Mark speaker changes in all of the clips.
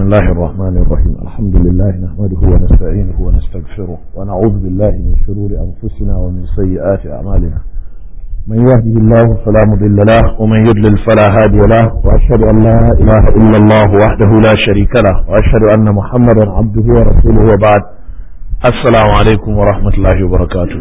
Speaker 1: الله الرحمن الرحيم الحمد لله نحمده ونستعينه ونستغفره ونعوذ بالله من شرور أنفسنا ومن سيئات أعمالنا من يهده الله فلا مضل له ومن يضلل فلا هادي له وأشهد أن لا إله إلا الله وحده لا شريك له وأشهد أن محمدا عبده ورسوله وبعد السلام عليكم ورحمة الله وبركاته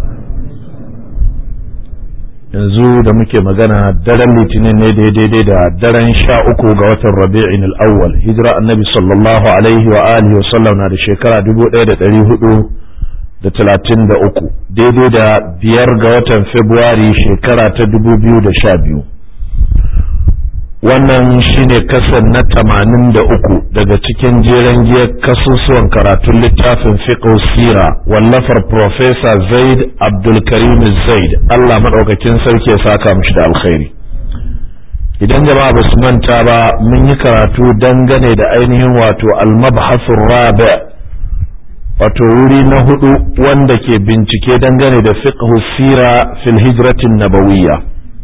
Speaker 1: yanzu da muke magana daren litinin ne daidai da daren sha uku ga watan rabi'in al'awwal hijira annabi sallallahu alaihi wa alihi wasallam na da shekara dubu ɗaya da ɗari hudu da talatin da uku daidai da biyar ga watan februari shekara ta dubu biyu da sha biyu wannan shine kasan na tamanin da uku daga cikin jeren giyar kasusuwan karatun littafin fiqh sira wallafar Profesa zaid abdulkarim zaid allah maɗaukakin sarki ya saka mishi da alkhairi idan jama'a ba su manta ba mun yi karatu dangane da ainihin wato almabhasun rabi wato wuri na hudu wanda ke bincike dangane da fiqh sira fil hijratin nabawiyya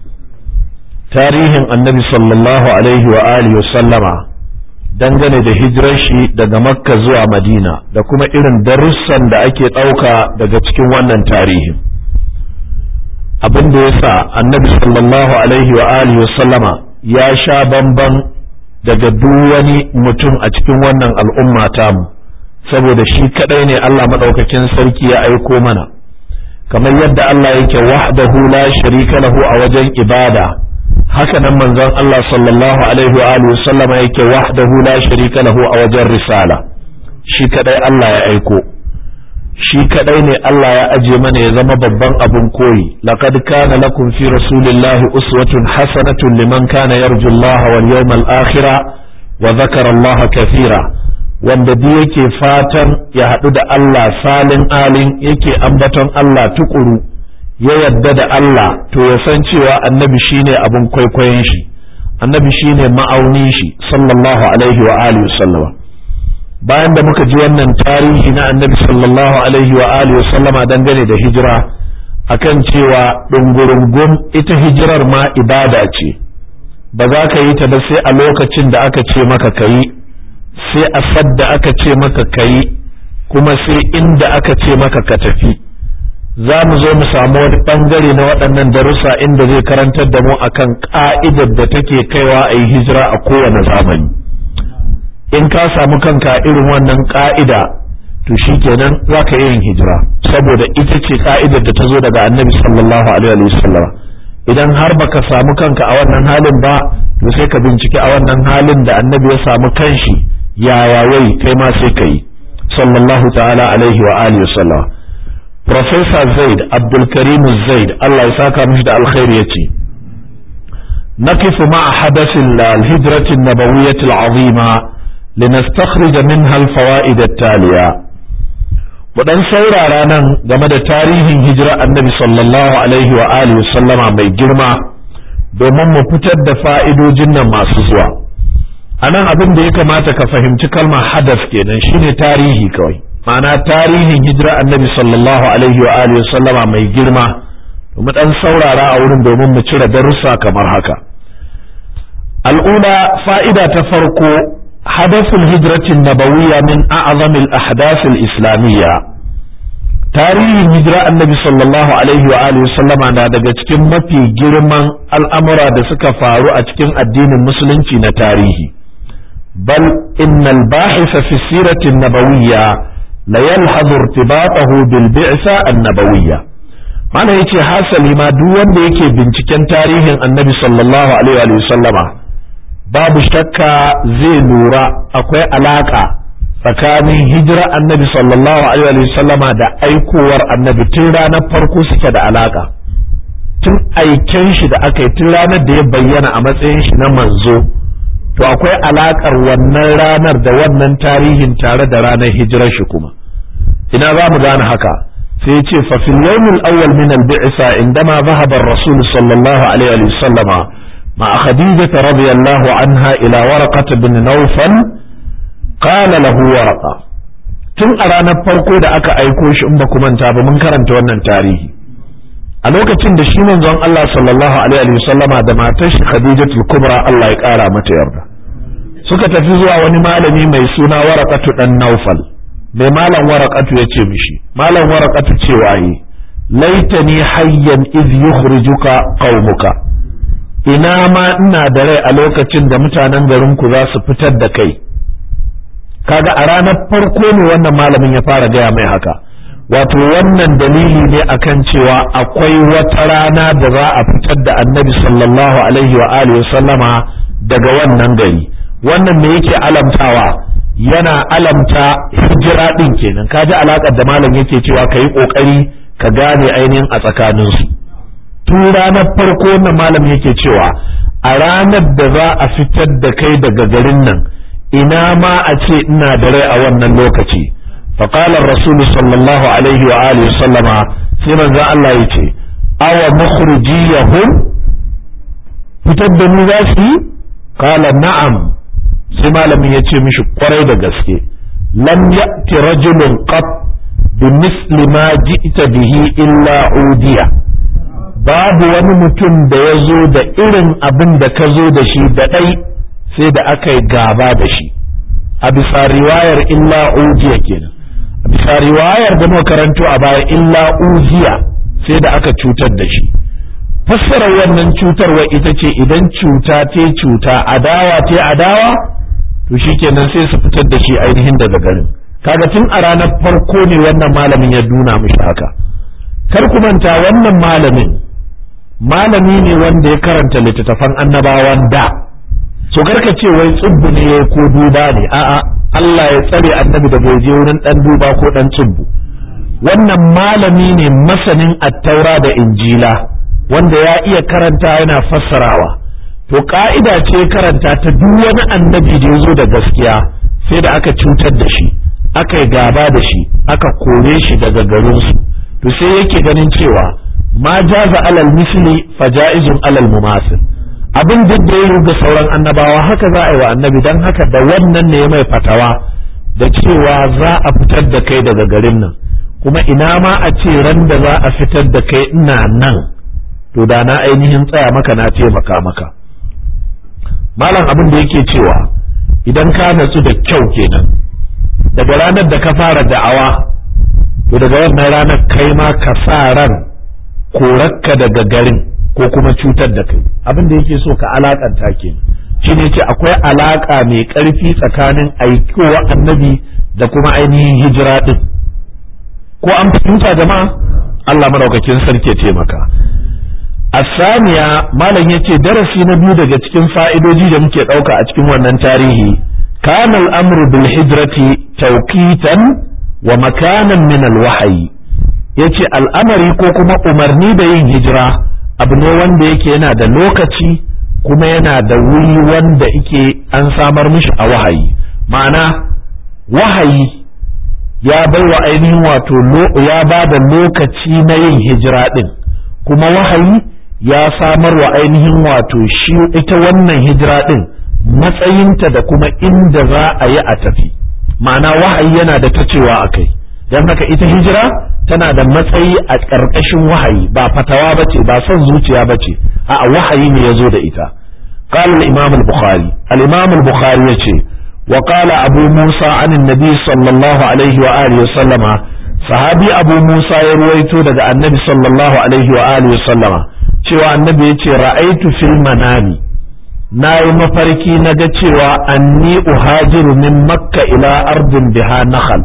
Speaker 1: tarihin annabi sallallahu alaihi wa alihi sallama dangane da hijirar shi daga makka zuwa madina da kuma irin darussan da ake ɗauka daga cikin wannan tarihin abin da ya sa annabi sallallahu alaihi wa alihi sallama ya sha bamban daga duk wani mutum a cikin wannan al'umma tamu saboda shi kadai ne Allah maɗaukakin sarki ya aiko mana kamar yadda Allah yake wahdahu la sharika lahu a wajen ibada haka nan manzon Allah sallallahu alaihi wa alihi sallama yake wahdahu la sharika lahu a wajen risala shi kadai Allah ya aiko shi kadai ne Allah ya aje mana ya zama babban abun koyi laqad kana lakum fi rasulillahi uswatun hasanatun liman kana yarju Allah wal yawmal akhir wa dhakara Allah kathira wanda duk yake fatan ya haɗu da Allah salin alin yake ambaton Allah tukuru ya yadda da Allah to ya san cewa annabi shine abin kwaikwayon shi annabi shine ma'auni shi sallallahu alaihi wa alihi sallama bayan da muka ji wannan tarihi na annabi sallallahu alaihi wa alihi sallama dangane da hijira akan cewa dungurungum ita hijirar ma ibada ce ba za ka yi ta ba sai a lokacin da aka ce maka kayi sai a sadda aka ce maka kayi kuma sai inda aka ce maka ka tafi za mu zo mu samu wani bangare na waɗannan darussa inda zai karantar da mu akan ka'idar da take kaiwa a yi hijira a kowane zamani in ka samu kanka irin wannan ka'ida to shikenan za ka yin hijira saboda ita ce ka'idar da ta zo daga annabi sallallahu alaihi wa sallam idan har baka samu kanka a wannan halin ba to sai ka bincike a wannan halin da annabi ya samu kanshi yaya wai kai ma sai ka yi sallallahu ta'ala alaihi wa alihi wa sallam Profesa Zaid Abdulkarim Zaid Allah ya saka mishi da alkhairi yace نقف مع حدث الهجرة النبوية العظيمة لنستخرج منها الفوائد التالية wadan saurara nan game da tarihin hijira annabi sallallahu alaihi wa alihi sallama mai girma domin mu fitar da fa'idojin nan masu zuwa a nan abin da ya kamata ka fahimci kalmar hadas kenan shine tarihi kawai ma'ana tarihin hijira annabi sallallahu alaihi wa alihi sallama mai girma mu dan saurara a wurin domin mu cire darussa kamar haka al'ula fa'ida ta farko hadathul hijratin nabawiyya min a'zamil ahdathil islamiyya tarihin hijira annabi sallallahu alaihi wa alihi sallama na daga cikin mafi girman al'amura da suka faru a cikin addinin musulunci na tarihi bal innal bahisa fi siratin nabawiyya la yalhadu irtibatahu bil bi'sa annabawiyya mana yace hasali ma duk wanda yake binciken tarihin annabi sallallahu alaihi wa sallama babu shakka zai lura akwai alaka tsakanin hijira annabi sallallahu alaihi wa sallama da aikowar annabi tun ranar farko suke da alaka tun aiken shi da aka yi tun ranar da ya bayyana a matsayin shi na manzo to akwai alakar wannan ranar da wannan tarihin tare da ranar hijirar shi kuma ina za mu gane haka sai ya ce fa fil yawmil awwal min al bi'sa indama dhahaba ar-rasul sallallahu alaihi wa sallama ma khadijah radiyallahu anha ila waraqah bin nawfal qala lahu waraqa tun a ranar farko da aka aiko shi in ba ku manta ba mun karanta wannan tarihi a lokacin da shi manzon Allah sallallahu alaihi wa sallama da matar shi khadijatul kubra Allah ya kara mata yarda suka tafi zuwa wani malami mai suna warakatu dan naufal mai malam warakatu ya ce mishi malam warakatu cewa yi laitani hayyan iz yukhrijuka qaumuka ina ma ina da rai a lokacin da mutanen garinku za su fitar da kai kaga a ranar farko ne wannan malamin ya fara gaya mai haka wato wannan dalili ne akan cewa akwai wata rana da za a fitar da annabi sallallahu alaihi wa alihi sallama daga wannan gari wannan me yake alamtawa yana alamta hijira din kenan kaji alakar da malam yake cewa ka yi kokari ka gane ainihin a tsakaninsu tun ranar farko wannan malam yake cewa a ranar da za a fitar da kai daga garin nan ina ma a ce ina da rai a wannan lokaci فقال الرسول صلى الله عليه وآله وسلم سيما ذا الله يتي أو مخرجيهم فتبني ذاتي قال نعم سيما لم يتي مش قريد قسكي لم يأتي رجل قط بمثل ما جئت به إلا عودية babu wani mutum da ya zo da irin abin da ka zo da shi da ɗai sai da aka yi gaba da shi a bisa riwayar illa ujiya kenan bisa riwayar da muka karanto a baya illa uziya sai da aka cutar da shi fassarar wannan cutarwa ita ce idan cuta te cuta adawa te adawa to shikenan sai su fitar da shi ainihin daga garin kaga tun a ranar farko ne wannan malamin ya nuna mishi haka kar ku manta wannan malamin malami ne wanda ya karanta littattafan annabawan da so karka ce wai tsubbu ne ko duba ne a'a Allah ya tsare annabi da bai je wurin dan duba ko dan tsubbu wannan malami ne masanin attaura da injila wanda ya iya karanta yana fassarawa to ka'ida ce karanta ta duk wani annabi da ya zo da gaskiya sai da aka cutar da shi aka yi gaba da shi aka kore shi daga garinsu to sai yake ganin cewa ma jaza alal misli faja'izun alal mumasil abin duk da ya ga sauran annabawa haka za a yi wa annabi don haka da wannan ne mai fatawa da cewa za a fitar da kai daga garin nan kuma ina ma a ce ran da za a fitar da kai ina nan to da na ainihin tsaya maka na taimaka maka malam abin da yake cewa idan ka natsu da kyau kenan daga ranar da ka fara da'awa to daga wannan ranar kai ma ka sa ran korakka daga garin ko kuma cutar da kai abin da yake so ka alakanta ke shi ne ce akwai alaka mai ƙarfi tsakanin aikowa annabi da kuma ainihin hijira ɗin ko an fahimta jama'a Allah madaukakin sarki ya taimaka asaniya malam yace darasi na biyu daga cikin fa'idoji da muke ɗauka a cikin wannan tarihi kana al'amru bil hijrati tawqitan wa makanan min al wahyi yace al'amari ko kuma umarni da yin hijira abu ne wanda yake yana da lokaci kuma yana da wuri wanda yake an samar mishi a wahayi ma'ana wahayi ya bai wa ainihin wato ya ba da lokaci na yin hijira ɗin kuma wahayi ya samar wa ainihin wato shi ita wannan hijira ɗin matsayinta da kuma inda za a yi a tafi ma'ana wahayi yana da ta cewa a kai don haka ita hijira tana da matsayi a ƙarƙashin wahayi ba fatawa ba ce ba son zuciya ba ce a wahayi ne ya zo da ita قال الإمام البخاري الإمام البخاري يتي وقال أبو موسى عن النبي صلى الله عليه وآله وسلم صحابي أبو موسى يرويتو دقى النبي صلى الله عليه وآله وسلم cewa annabi ya ce ra'aitu fil manami na yi mafarki na ga cewa anni uhajiru min makka ila ardin biha nakhal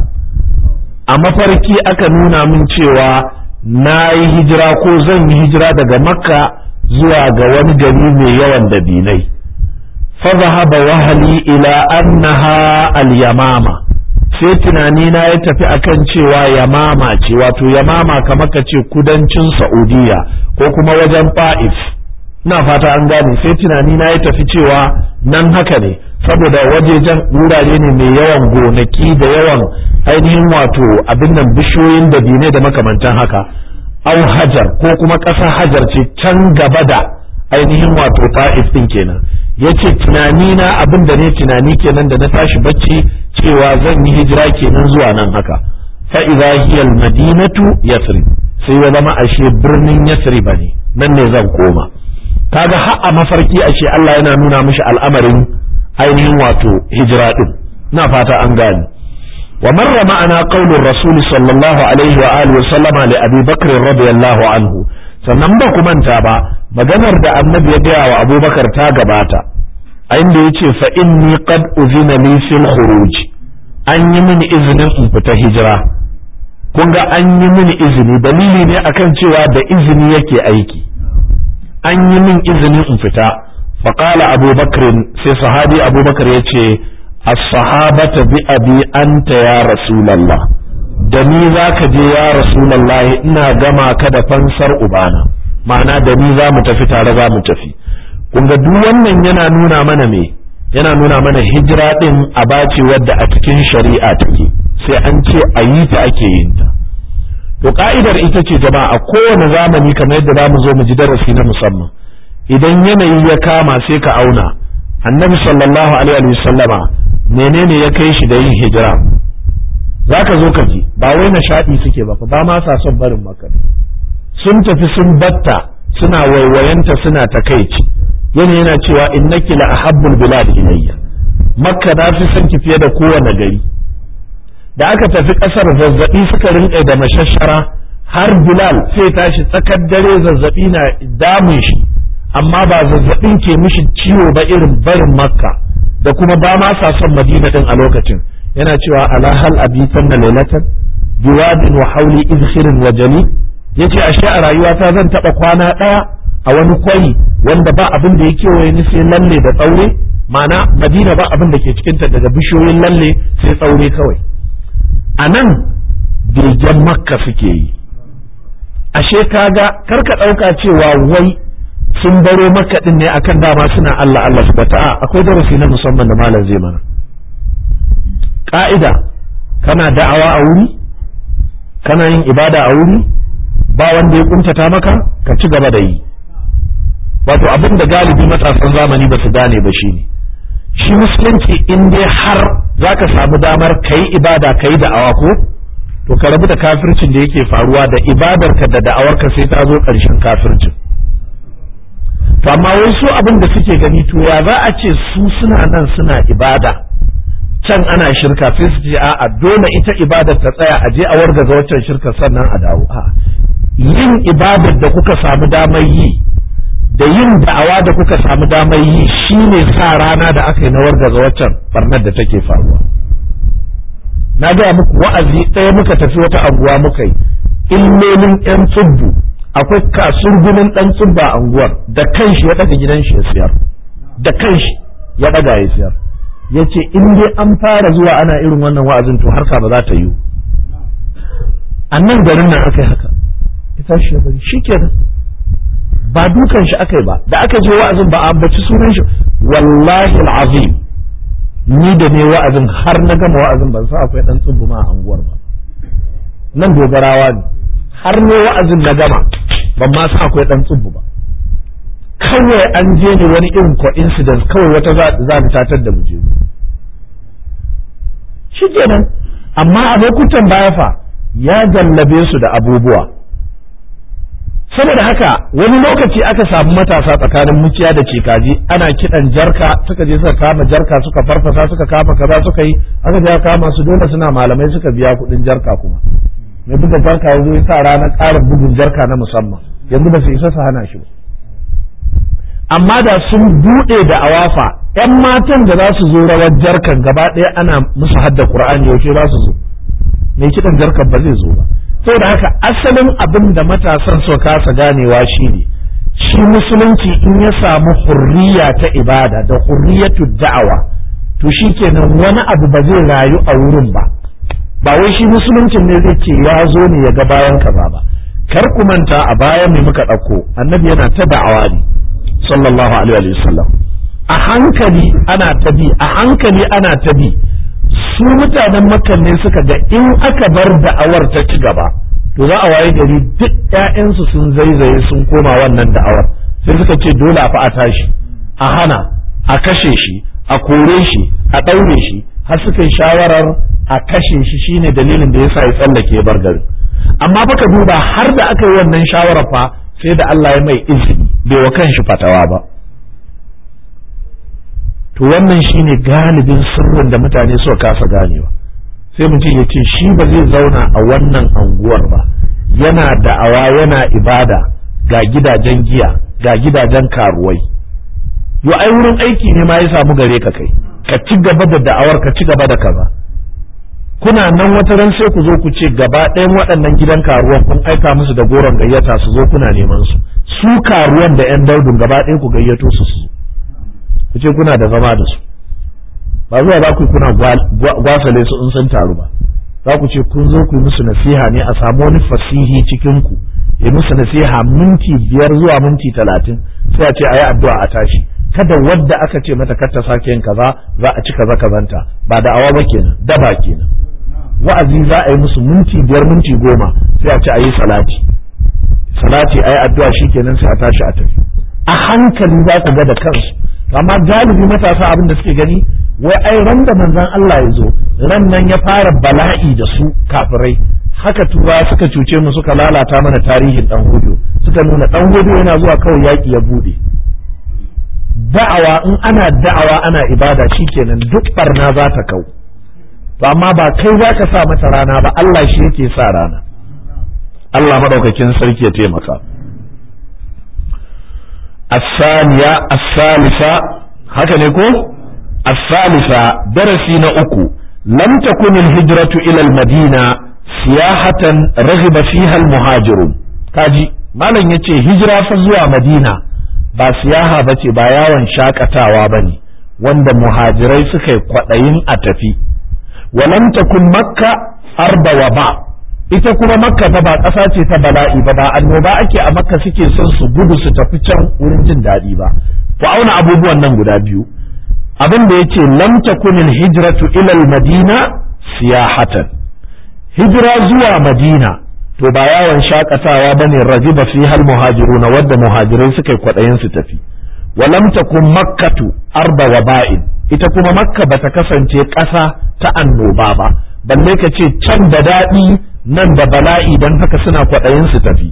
Speaker 1: a mafarki aka nuna min cewa na yi hijira ko zan yi hijira daga makka zuwa ga wani gari mai yawan dabinai fazahaba wahali ila annaha al-yamama sai tunani na ya tafi akan cewa yamama ce wato yamama kamar ka ce kudancin saudiya ko kuma wajen fa'if na fata an gane sai tunani na ya tafi cewa nan haka ne saboda wajejen wurare ne mai yawan gonaki da yawan ainihin wato abin nan bishiyoyin da bine da makamantan haka au hajar ko kuma ƙasa hajar ce can gaba da ainihin wato ta'if din kenan yace tunani na abin da ne tunani kenan da na tashi bacci cewa zan yi hijira kenan zuwa nan haka fa idza hiya al madinatu yathrib sai ya zama ashe birnin yathrib ne nan ne zan koma kaga har a mafarki ashe Allah yana nuna mishi al'amarin ainihin wato hijira din na fata an gane wa marra ma'ana qaulur rasul sallallahu alaihi wa alihi wa sallama li abi bakr radiyallahu anhu sannan ba ku manta ba maganar da annabi ya gaya wa abubakar ta gabata a inda ya ce fa inni qad uzina li fil khuruj an yi mini izinin in fita hijira kun ga an yi mini izini dalili ne akan cewa da izini yake aiki an yi min izinin in fita fa qala abubakar sai sahabi abubakar ya ce as-sahabata bi abi anta ya rasulullah da ni za ka je ya rasulallahi ina gama ka da fansar ubana ma'ana da ni za mu tafi tare za mu tafi kunga duk wannan yana nuna mana me yana nuna mana hijira din a bace wadda a cikin shari'a take sai an ce a yi ta ake yin ta to ka'idar ita ce jama'a a kowane zamani kamar yadda zamu zo mu ji darasi na musamman idan yanayi ya kama sai ka auna annabi sallallahu alaihi wa sallama menene ya kai shi da yin hijira za ka zo ka ji ba wai nishaɗi suke ba fa ba ma sa son barin maka sun tafi sun batta suna waiwayanta suna takaici yana yana cewa innaki la ahabbul bilad ilayya makka na fi son ki fiye da kowane gari da aka tafi ƙasar zazzabi suka rinƙa da mashashara har bilal sai tashi tsakar dare zazzabi na damun shi amma ba zazzabin ke mishi ciwo ba irin barin makka da kuma ba ma sa son madina din a lokacin yana cewa ala hal abitan na lailatan biwadin wa hauli izhirin wa jali yace ashe a rayuwata zan taba kwana daya a wani kwari wanda ba abin da yake waye ni sai lalle da tsaure ma'ana madina ba abin da ke cikin ta daga bishiyoyin lalle sai tsaure kawai a nan begen makka suke yi ashe kaga karka dauka cewa wai sun baro makka din ne akan dama suna Allah Allah subhanahu akwai darasi na musamman da malam zai mana ƙa'ida kana da'awa a wuri kana yin ibada a wuri ba wanda ya kuntata maka ka ci gaba da yi wato abin da galibi matasan zamani ba su gane ba shi ne shi musulunci in dai har za ka samu damar ka yi ibada ka yi da'awa ko to ka rabu da kafircin da yake faruwa da ibadarka da da'awarka sai ta zo ƙarshen kafircin to amma wai su abin da suke gani to ya za a ce su suna nan suna ibada can ana shirka sai su ce a'a dole ita ibadar ta tsaya a je a wargaza waccan shirka sannan a dawo a yin ibadar da kuka samu damar yi da yin da'awa da kuka samu damar yi shine sa rana da aka yi na wargaza waccan barnar da take faruwa na gaya muku wa'azi ɗaya muka tafi wata anguwa muka yi illolin yan tsubbu akwai kasurgumin ɗan tsubba a anguwar da kanshi ya ɗaga gidan shi ya siyar da kanshi ya ɗaga ya siyar ya ce in dai an fara zuwa ana irin wannan wa'azin to harka ba za ta yi a nan garin nan aka yi haka ita shi bari shi kenan ba dukan shi aka yi ba da aka je wa'azin ba a ambaci sunan shi wallahi al'azim ni da ne wa'azin har na gama wa'azin ban sa akwai dan tsubbuma a anguwar ba nan dogarawa ne har ne wa'azin na gama ban ma sa akwai dan tsubbu ba kawai an je ne wani irin coincidence kawai wata za ta tatar da muje shi kenan amma a lokutan baya fa ya jallabe su da abubuwa saboda haka wani lokaci aka samu matasa tsakanin muciya da cikaji ana kiɗan jarka suka je suka kama jarka suka farfasa suka kama kaza suka yi aka je kama su dole suna malamai suka biya kuɗin jarka kuma mai buga jarka yanzu ya sa ranar ƙarin bugun jarka na musamman yanzu ba su isa su hana shi ba amma da sun buɗe da awafa ‘yan matan da za su zo rawar jarkan gaba ɗaya ana musu hadda Qur'ani yaushe za su zo mai kiɗan jarkan ba zai zo ba saboda haka asalin abin da matasan so kasa ganewa shi ne shi musulunci in ya samu hurriya ta ibada da hurriyatu da'awa to shi kenan wani abu ba zai rayu a wurin ba ba wai shi musuluncin ne zai ce ya zo ne ya ga bayan kaza ba kar ku manta a baya mai muka ɗauko annabi yana ta da'awa ne sallallahu alaihi wa sallam a hankali ana ta bi a hankali ana ta bi su mutanen makkan ne suka ga in aka bar da'awar ta ci gaba to za a waye gari duk ƴaƴansu sun zaizaye sun koma wannan da'awar sai suka ce dole a fa a tashi a hana a kashe shi a kore shi a ɗaure shi har suka yi shawarar a kashe shi shine dalilin da yasa ya tsallake bar gari amma baka duba har da aka yi wannan shawarar fa sai da Allah ya mai izini bai wa kanshi fatawa ba to wannan shine galibin sirrin da mutane suka kasa ganewa sai mutum ya ce shi ba zai zauna a wannan anguwar ba yana da'awa yana ibada ga gidajen giya ga gidajen karuwai yo ai wurin aiki ne ma ya samu gare ka kai ka ci gaba da da'awar ka ci gaba da kaza kuna nan wata ran sai ku zo ku ce gaba ɗayan waɗannan gidan karuwan kun aika musu da goron gayyata su zo kuna neman su su karuwan da yan daudun gaba ɗaya ku gayyato su su ku ce kuna da zama da su ba zuwa za ku yi kuna gwasale su in sun taru ba za ku ce kun zo ku yi musu nasiha ne a samu wani fasihi cikin ku ya musu nasiha minti biyar zuwa minti talatin sai a ce a yi addu'a a tashi kada wadda aka ce mata kar ta sake yin kaza za a ci kaza kazanta ba da awa ba kenan daba kenan wa'azi za a yi musu minti biyar minti goma sai a ce a yi salati salati a yi addu'a shi kenan sai a tashi a tafi a hankali za ku ga da kansu amma galibi matasa abin da suke gani wai ai ran da manzon Allah ya zo ran nan ya fara bala'i da su kafirai haka tura suka cuce mu suka lalata mana tarihin dan hudu suka nuna dan hudu yana zuwa kawai yaki ya bude da'awa in ana da'awa ana ibada shikenan duk barna za ta kau to amma ba kai za ka sa mata rana ba Allah shi yake sa rana Allah madaukakin sarki ya taimaka الثانية الثالثة هكذا يقول الثالثة درسي نأكو لم تكن الهجرة إلى المدينة سياحة رغب فيها المهاجرون كاجي ما لن يتي هجرة فزوى مدينة ba siyaha ba ce ba yawon shakatawa ba ne wanda muhajirai suka yi kwaɗayin a tafi walam takun makka arba wa ba ita kuma makka ta ba ƙasa ce ta bala'i ba ba annoba ake a makka suke son su gudu su tafi can wurin jin daɗi ba ku auna abubuwan nan guda biyu abin da yace lam takun hijratu ila madina siyahatan hijira zuwa madina to ba yawon shakatawa bane ragiba fi hal muhajiruna wadda muhajirai suka yi kwaɗayin su tafi walam takun makkatu arba wa ba'in ita kuma makka bata kasance ƙasa ta annoba ba balle ka ce can da daɗi nan da bala'i don haka suna kwaɗayin su tafi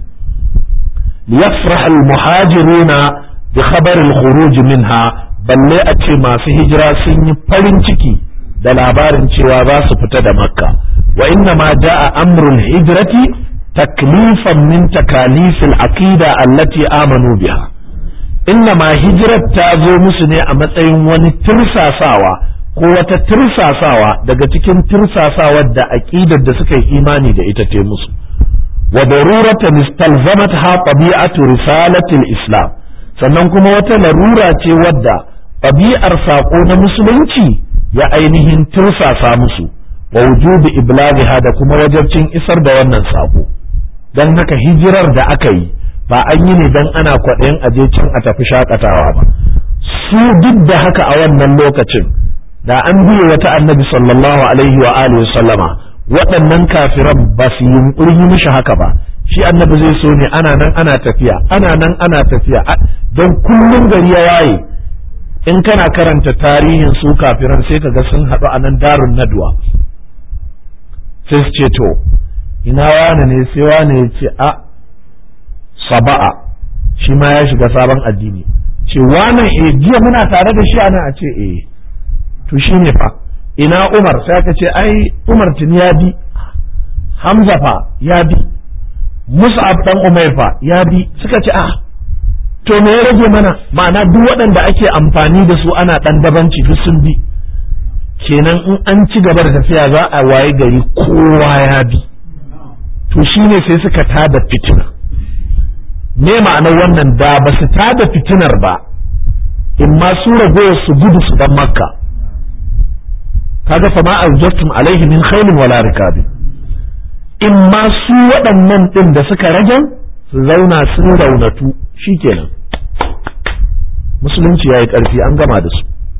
Speaker 1: liyafrah al-muhajiruna bi khabar al-khuruj minha balle a ce masu hijira sun yi farin ciki da labarin cewa za su fita da makka wa inna ma ja'a amrul hijrati taklifan min takalif al-aqida allati amanu biha inna ma hijrat ta zo musu ne a matsayin wani tirsasawa ko wata tirsasawa daga cikin tirsasawar da aqidar da suka yi imani da ita te musu wa daruratan istalzamatha tabi'atu risalatil islam sannan kuma wata larura ce wadda ɗabi'ar saƙo na musulunci ya ainihin tirsasa musu wa wujubi iblaghiha da kuma wajabcin isar da wannan saƙo don haka hijirar da aka yi ba an yi ne don ana kwaɗayin aje can a tafi shakatawa ba su duk da haka a wannan lokacin da an biye wata annabi sallallahu alaihi wa alihi sallama waɗannan kafiran ba su yunƙuri yi mishi haka ba shi annabi zai so ne ana nan ana tafiya ana nan ana tafiya don kullum gari ya waye in kana karanta tarihin su kafiran sai ka ga sun haɗu a nan darun nadwa sai su ce to ina wane ne sai wane ya ce a saba'a shi ma ya shiga sabon addini ce wane e jiya muna tare da shi ana a ce eh to shi ne fa ina umar sai aka ce ai umar tun ya bi hamza fa ya bi mus'ab dan umair fa ya bi suka ce ah to me ya rage mana ma'ana duk waɗanda ake amfani da su ana ɗan dabanci duk sun bi kenan in an ci gaba da tafiya za a waye gari kowa ya bi to shine sai suka tada fitina me ma'anar wannan da ba su tada fitinar ba in ma su ragowar su gudu su dan makka kaga fa ma aljattum alaihi min khailin wala rikabin in ma su waɗannan ɗin da suka rage su zauna sun raunatu shikenan musulunci ya yi ƙarfi an gama da su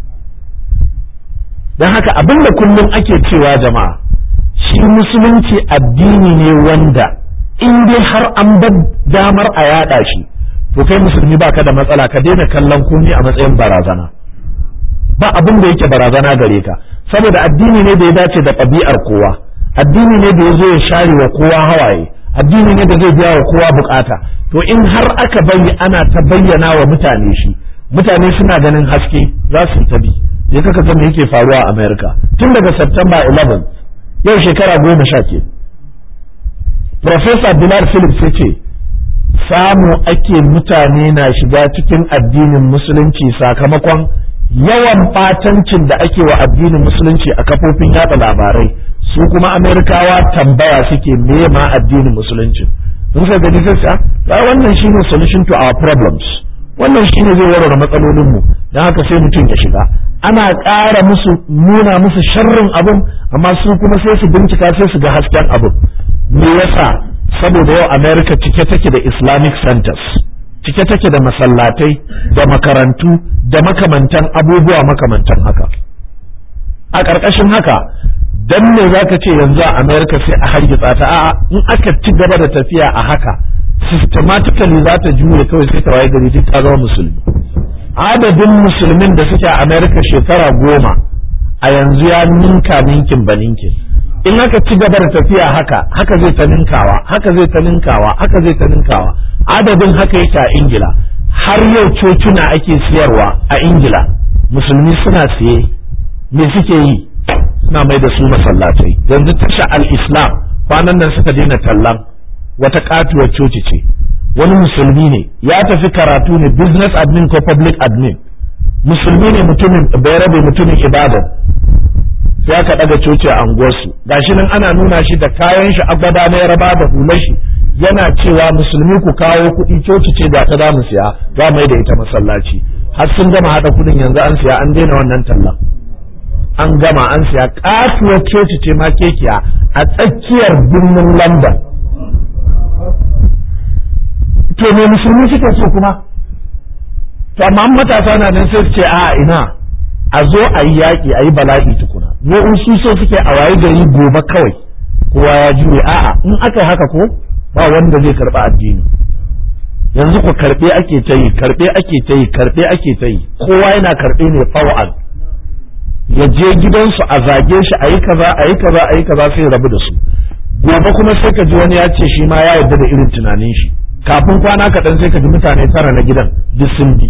Speaker 1: don haka abin da kullum ake cewa jama'a shi musulunci addini ne wanda in dai har an bar damar a yada shi to kai musulmi baka da matsala ka daina kallon komai a matsayin barazana ba abin da yake barazana gare ka saboda addini ne da ya dace da ɗabi'ar kowa addini ne da ya zo ya share wa kowa hawaye addini ne da zai biya wa kowa bukata to in har aka bari ana ta bayyana wa mutane shi mutane suna ganin haske za su ta bi je kaka ga me yake faruwa a America tun daga September 11 yau shekara goma sha ke Professor Bilal Phillips ya ce samu ake mutane na shiga cikin addinin musulunci sakamakon yawan batancin da ake wa addinin musulunci a kafofin yada labarai su kuma amerikawa tambaya suke me ma addinin musulunci sun sai gani sai ya wannan shine solution to our problems wannan shine zai warware matsalolin mu dan haka sai mutum ya shiga ana ƙara musu nuna musu sharrin abin amma su kuma sai su bincika sai su ga hasken abin me yasa saboda yau america cike take da islamic centers cike take da masallatai da makarantu da makamantan abubuwa makamantan haka a ƙarƙashin haka dan me zaka ce yanzu a america sai a hargitsa ta a'a in aka ci gaba da tafiya a haka systematically za ta juye kawai sai ta waye gari duk ta zama musulmi adadin musulmin da suke a america shekara goma a yanzu ya ninka ninkin ba ninkin in aka ci gaba da tafiya haka haka zai ta ninkawa haka zai ta ninkawa haka zai ta ninkawa adadin haka yake a ingila har yau cocina ake siyarwa a ingila musulmi suna siye me suke yi suna mai da su masallatai yanzu tasha al-islam kwanan nan suka daina tallan wata katuwar coci ce wani musulmi ne ya tafi karatu ne business admin ko public admin musulmi ne mutumin bayarabe mutumin ibadan sai aka daga coci a anguwarsu gashi nan ana nuna shi da kayan shi agwada na yaraba da hular shi yana cewa musulmi ku kawo kuɗi coci ce da ta damu siya za mai da ita masallaci har sun gama haɗa kuɗin yanzu an siya an daina wannan tallan an gama an siya katuwar coci ce ma kekiya a tsakiyar birnin london to me musulmi suke so kuma to amma matasa na nan sai su ce a ina a zo a yi yaƙi a yi bala'i tukuna mu in su so suke a wayi gari gobe kawai kowa ya juye a'a in aka yi haka ko ba wanda zai karɓi addini yanzu ku karɓe ake ta yi karɓe ake ta yi karɓe ake ta yi kowa yana karɓe ne fawa'an ya je gidansu a zage shi a yi kaza a yi kaza a yi kaza sai rabu da su gobe kuma sai ka ji wani ya ce shi ma ya yarda da irin tunanin shi kafin kwana kaɗan sai ka ji mutane tara na gidan duk sun bi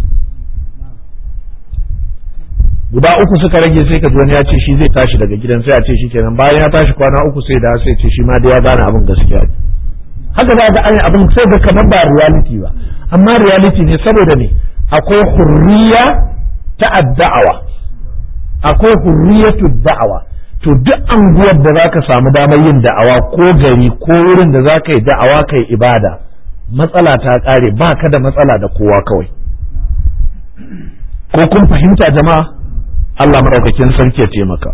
Speaker 1: guda uku suka rage sai ka ji wani ya ce shi zai tashi daga gidan sai a ce shi kenan bayan ya tashi kwana uku sai da sai ce shi ma da ya gane abin gaskiya ne haka za ga an abin sai ga kamar ba reality ba amma reality ne saboda ne akwai hurriya ta adda'awa akwai hurriyatu da'awa to duk anguwar da zaka samu damar yin da'awa ko gari ko wurin da zaka yi da'awa kai ibada matsala ta kare ba ka da matsala da kowa kawai ko kun fahimta jama'a Allah maɗaukakin sarki ya taimaka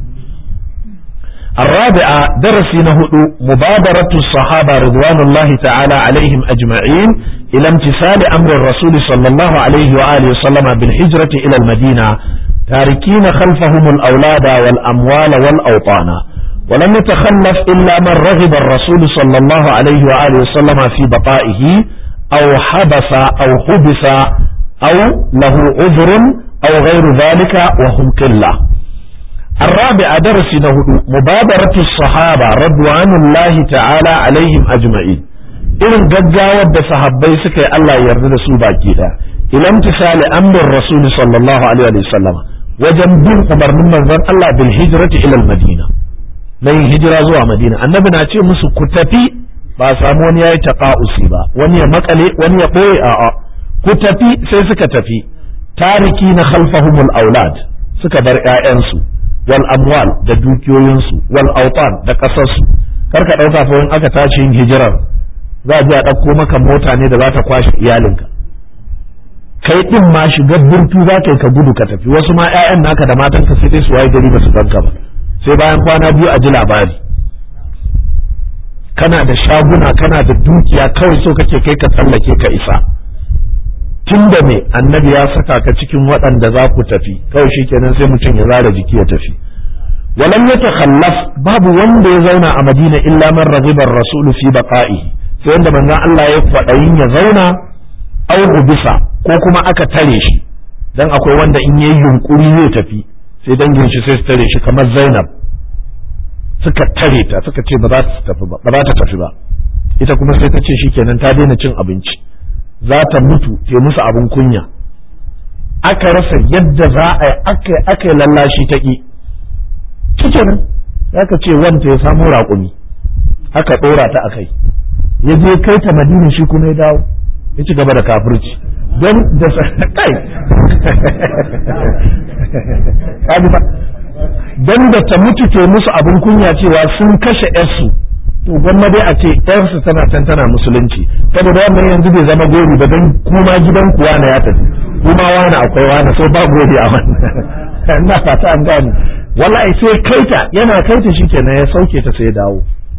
Speaker 1: الرابعة درس نهد مبادرة الصحابة رضوان الله تعالى عليهم أجمعين إلى امتثال أمر الرسول صلى الله عليه وآله وسلم بالهجرة إلى المدينة تاركين خلفهم الأولاد والأموال والأوطان ولم يتخلف إلا من رغب الرسول صلى الله عليه وآله وسلم في بقائه أو حبس أو حبس أو له عذر أو غير ذلك وهم قلة الرابع درس نهد مبادرة الصحابة رضوان الله تعالى عليهم أجمعين irin gaggawar da sahabbai suka yi Allah ya yarda da su baki da ila imtisali amrin rasul sallallahu alaihi wa sallam wajen bin umarnin manzon Allah bil hijrati ila madina na yin hijira zuwa madina annabi na ce musu ku tafi ba samu wani yayi taqa'usi ba wani ya makale wani ya boye a'a ku tafi sai suka tafi tariki na khalfahumul aulad suka bar ƴaƴansu wal amwal da dukiyoyinsu wal autan da kasarsu karka ɗauka fa in aka tashi yin hijirar za a je a ɗauko maka mota ne da za ta kwashe iyalinka kai ɗin ma shiga burtu za ka yi ka gudu ka tafi wasu ma 'ya'yan naka da matanka sai dai su waye gari ba su ganka ba sai bayan kwana biyu a ji labari kana da shaguna kana da dukiya kawai so kake kai ka tsallake ka isa tun da me annabi ya saka ka cikin waɗanda za ku tafi kawai shikenan sai mutum ya zara jiki ya tafi walam yatakhallaf babu wanda ya zauna a madina illa man raghiba ar-rasul fi baqa'ihi sai wanda manzon Allah ya kwaɗayin ya zauna au bisa ko kuma aka tare shi dan akwai wanda in yayi yunkuri zai tafi sai dangin shi sai su tare shi kamar Zainab suka tare ta suka ce ba za ta tafi ba ba za ta tafi ba ita kuma sai ta ce shikenan ta daina cin abinci za ta mutu ta musu abin kunya aka rasa yadda za a yi aka yi lallashi ta ƙi cikin aka ce wanta ya samu raƙumi aka ɗora ta a kai ya je kai ta madina shi kuma ya dawo ya ci gaba da kafirci don da kai don da ta mutu ke musu abin kunya cewa sun kashe yarsu to gwamma dai a ce yarsu tana can tana musulunci saboda wannan yanzu bai zama gori ba don kuma gidan kuwa na ya tafi kuma wani akwai wani so ba gori a wannan ina fata an gane wallahi sai kaita yana kaita shikenan ya sauke ta sai ya dawo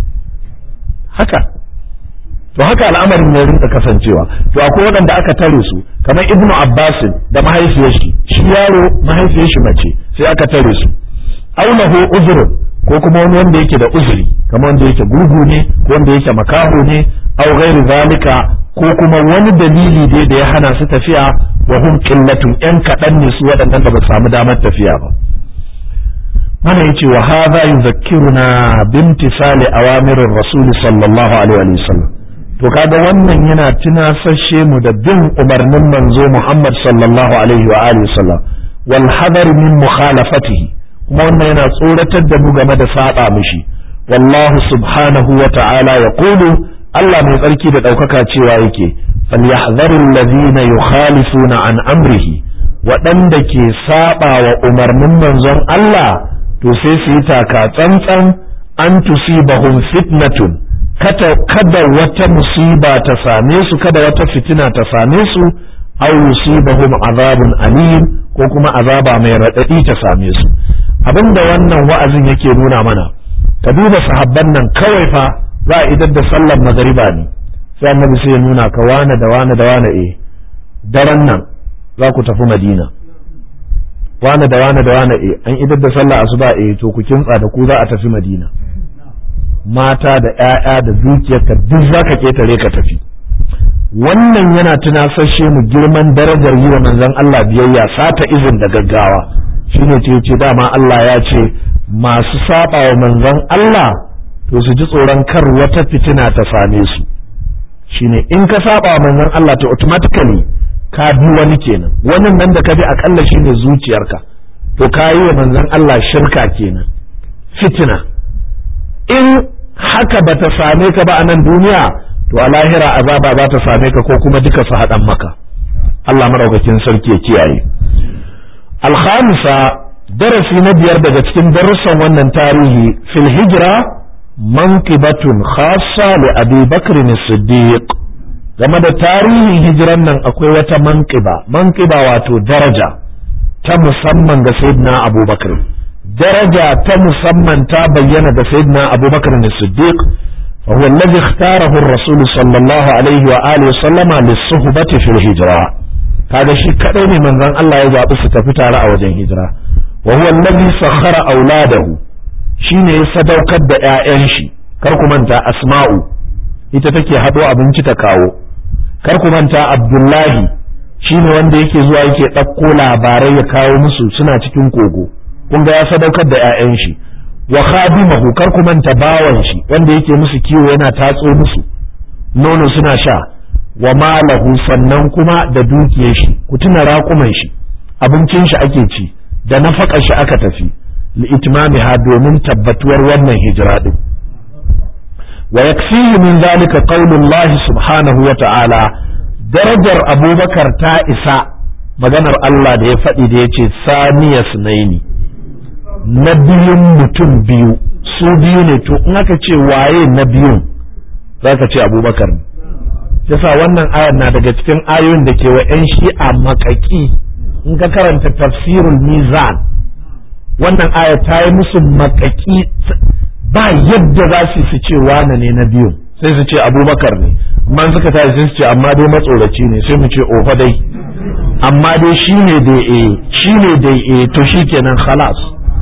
Speaker 1: haka to haka al'amarin ya rinka kasancewa to akwai waɗanda aka tare su kamar ibnu abbasin da mahaifiyar shi shi yaro mahaifiyar shi mace sai aka tare su aulahu uzrun ko kuma wani wanda yake da uzuri kamar wanda yake gurgu ne ko wanda yake makaho ne aw ghairi zalika ko kuma wani dalili dai da ya hana su tafiya wa hum qillatun yan kaɗan ne su waɗannan da ba su samu damar tafiya ba mana yace wa hadha yuzakkiruna bimtisali awamirir rasul sallallahu alaihi wa sallam to kaga wannan yana tunasashe mu da bin umarnin manzo Muhammad sallallahu alaihi wa alihi sallam wal hadar min mukhalafatihi kuma wannan yana tsoratar da mu game da saba mishi wallahu subhanahu wa ta'ala yaqulu Allah mai tsarki da ɗaukaka cewa yake falyahdharu alladhina yukhalifuna an amrihi waɗanda ke saba wa umarnin manzon Allah to sai su yi taka tsantsan an tusibahum fitnatun kada wata musiba ta same su kada wata fitina ta same su aw yusibahum azabun alim ko kuma azaba mai raɗaɗi ta same su abinda wannan wa'azin yake nuna mana ka duba sahabban nan kawai fa za a idar da sallar magariba ne sai annabi sai ya nuna ka wane da wane da wane eh daren nan za ku tafi madina wane da wane da wane eh an idar da sallar asuba eh to ku kintsa da ku za a tafi madina mata da ‘ya'ya da dukiyarka duk za ka ketare ka tafi wannan yana tunasashe mu girman darajar yi wa manzon Allah biyayya sata izin da gaggawa shine ce ce dama Allah ya ce masu saba wa manzon Allah to su ji tsoron kar wata fitina ta same su shine in ka saba wa manzon Allah to automatically ka bi wani kenan wannan nan da ka bi akalla shine zuciyarka to ka yi wa manzon Allah shirka kenan fitina in haka ba ta same ka ba a nan duniya to a lahira azaba za ta same ka ko kuma duka su haɗan maka Allah maraukakin sarki ya kiyaye alhamisa darasi na biyar daga cikin darussan wannan tarihi fil hijra manqibatun khassa li abi bakr siddiq game da tarihin hijiran nan akwai wata manqiba manqiba wato daraja ta musamman ga sayyidina abubakar daraja ta musamman ta bayyana da sayyidina abubakar ne siddiq وهو الذي اختاره الرسول صلى الله عليه وآله وسلم للصحبة في الهجرة هذا شيء كأين من ذن الله يزعب ستفتع على وجه هجرة وهو الذي سخر أولاده شين يصدو كد آئنشي كركم أنت أسماء ita haɗo abinci ta kawo kar ku manta abdullahi shine wanda yake zuwa yake ɗauko labarai ya kawo musu suna cikin kogo kun ga ya sadaukar da 'ya'yan shi wa khadimahu kar ku manta bawan shi wanda yake musu kiwo yana tatso musu nono suna sha wa malahu sannan kuma da dukiyar shi ku tuna raƙuman shi abincin shi ake ci da nafakar shi aka tafi li itmamiha domin tabbatuwar wannan hijira din wa yakfihi min zalika qaulullahi subhanahu wa ta'ala darajar abubakar ta isa maganar Allah da ya faɗi da ya ce saniya sunaini na biyun mutum biyu su biyu ne to in aka ce waye na biyun za ka ce abubakar ne yasa wannan ayar na daga cikin ayoyin da ke wa 'yan shi'a makaki in ka karanta tafsirul mizan wannan ayar ta yi musu makaki ba yadda za su su ce wane ne na biyun sai su ce abubakar ne amma suka tashi sai su ce amma dai matsoraci ne sai mu ce ofa dai amma dai shi ne dai eh shi ne dai eh to shi kenan khalas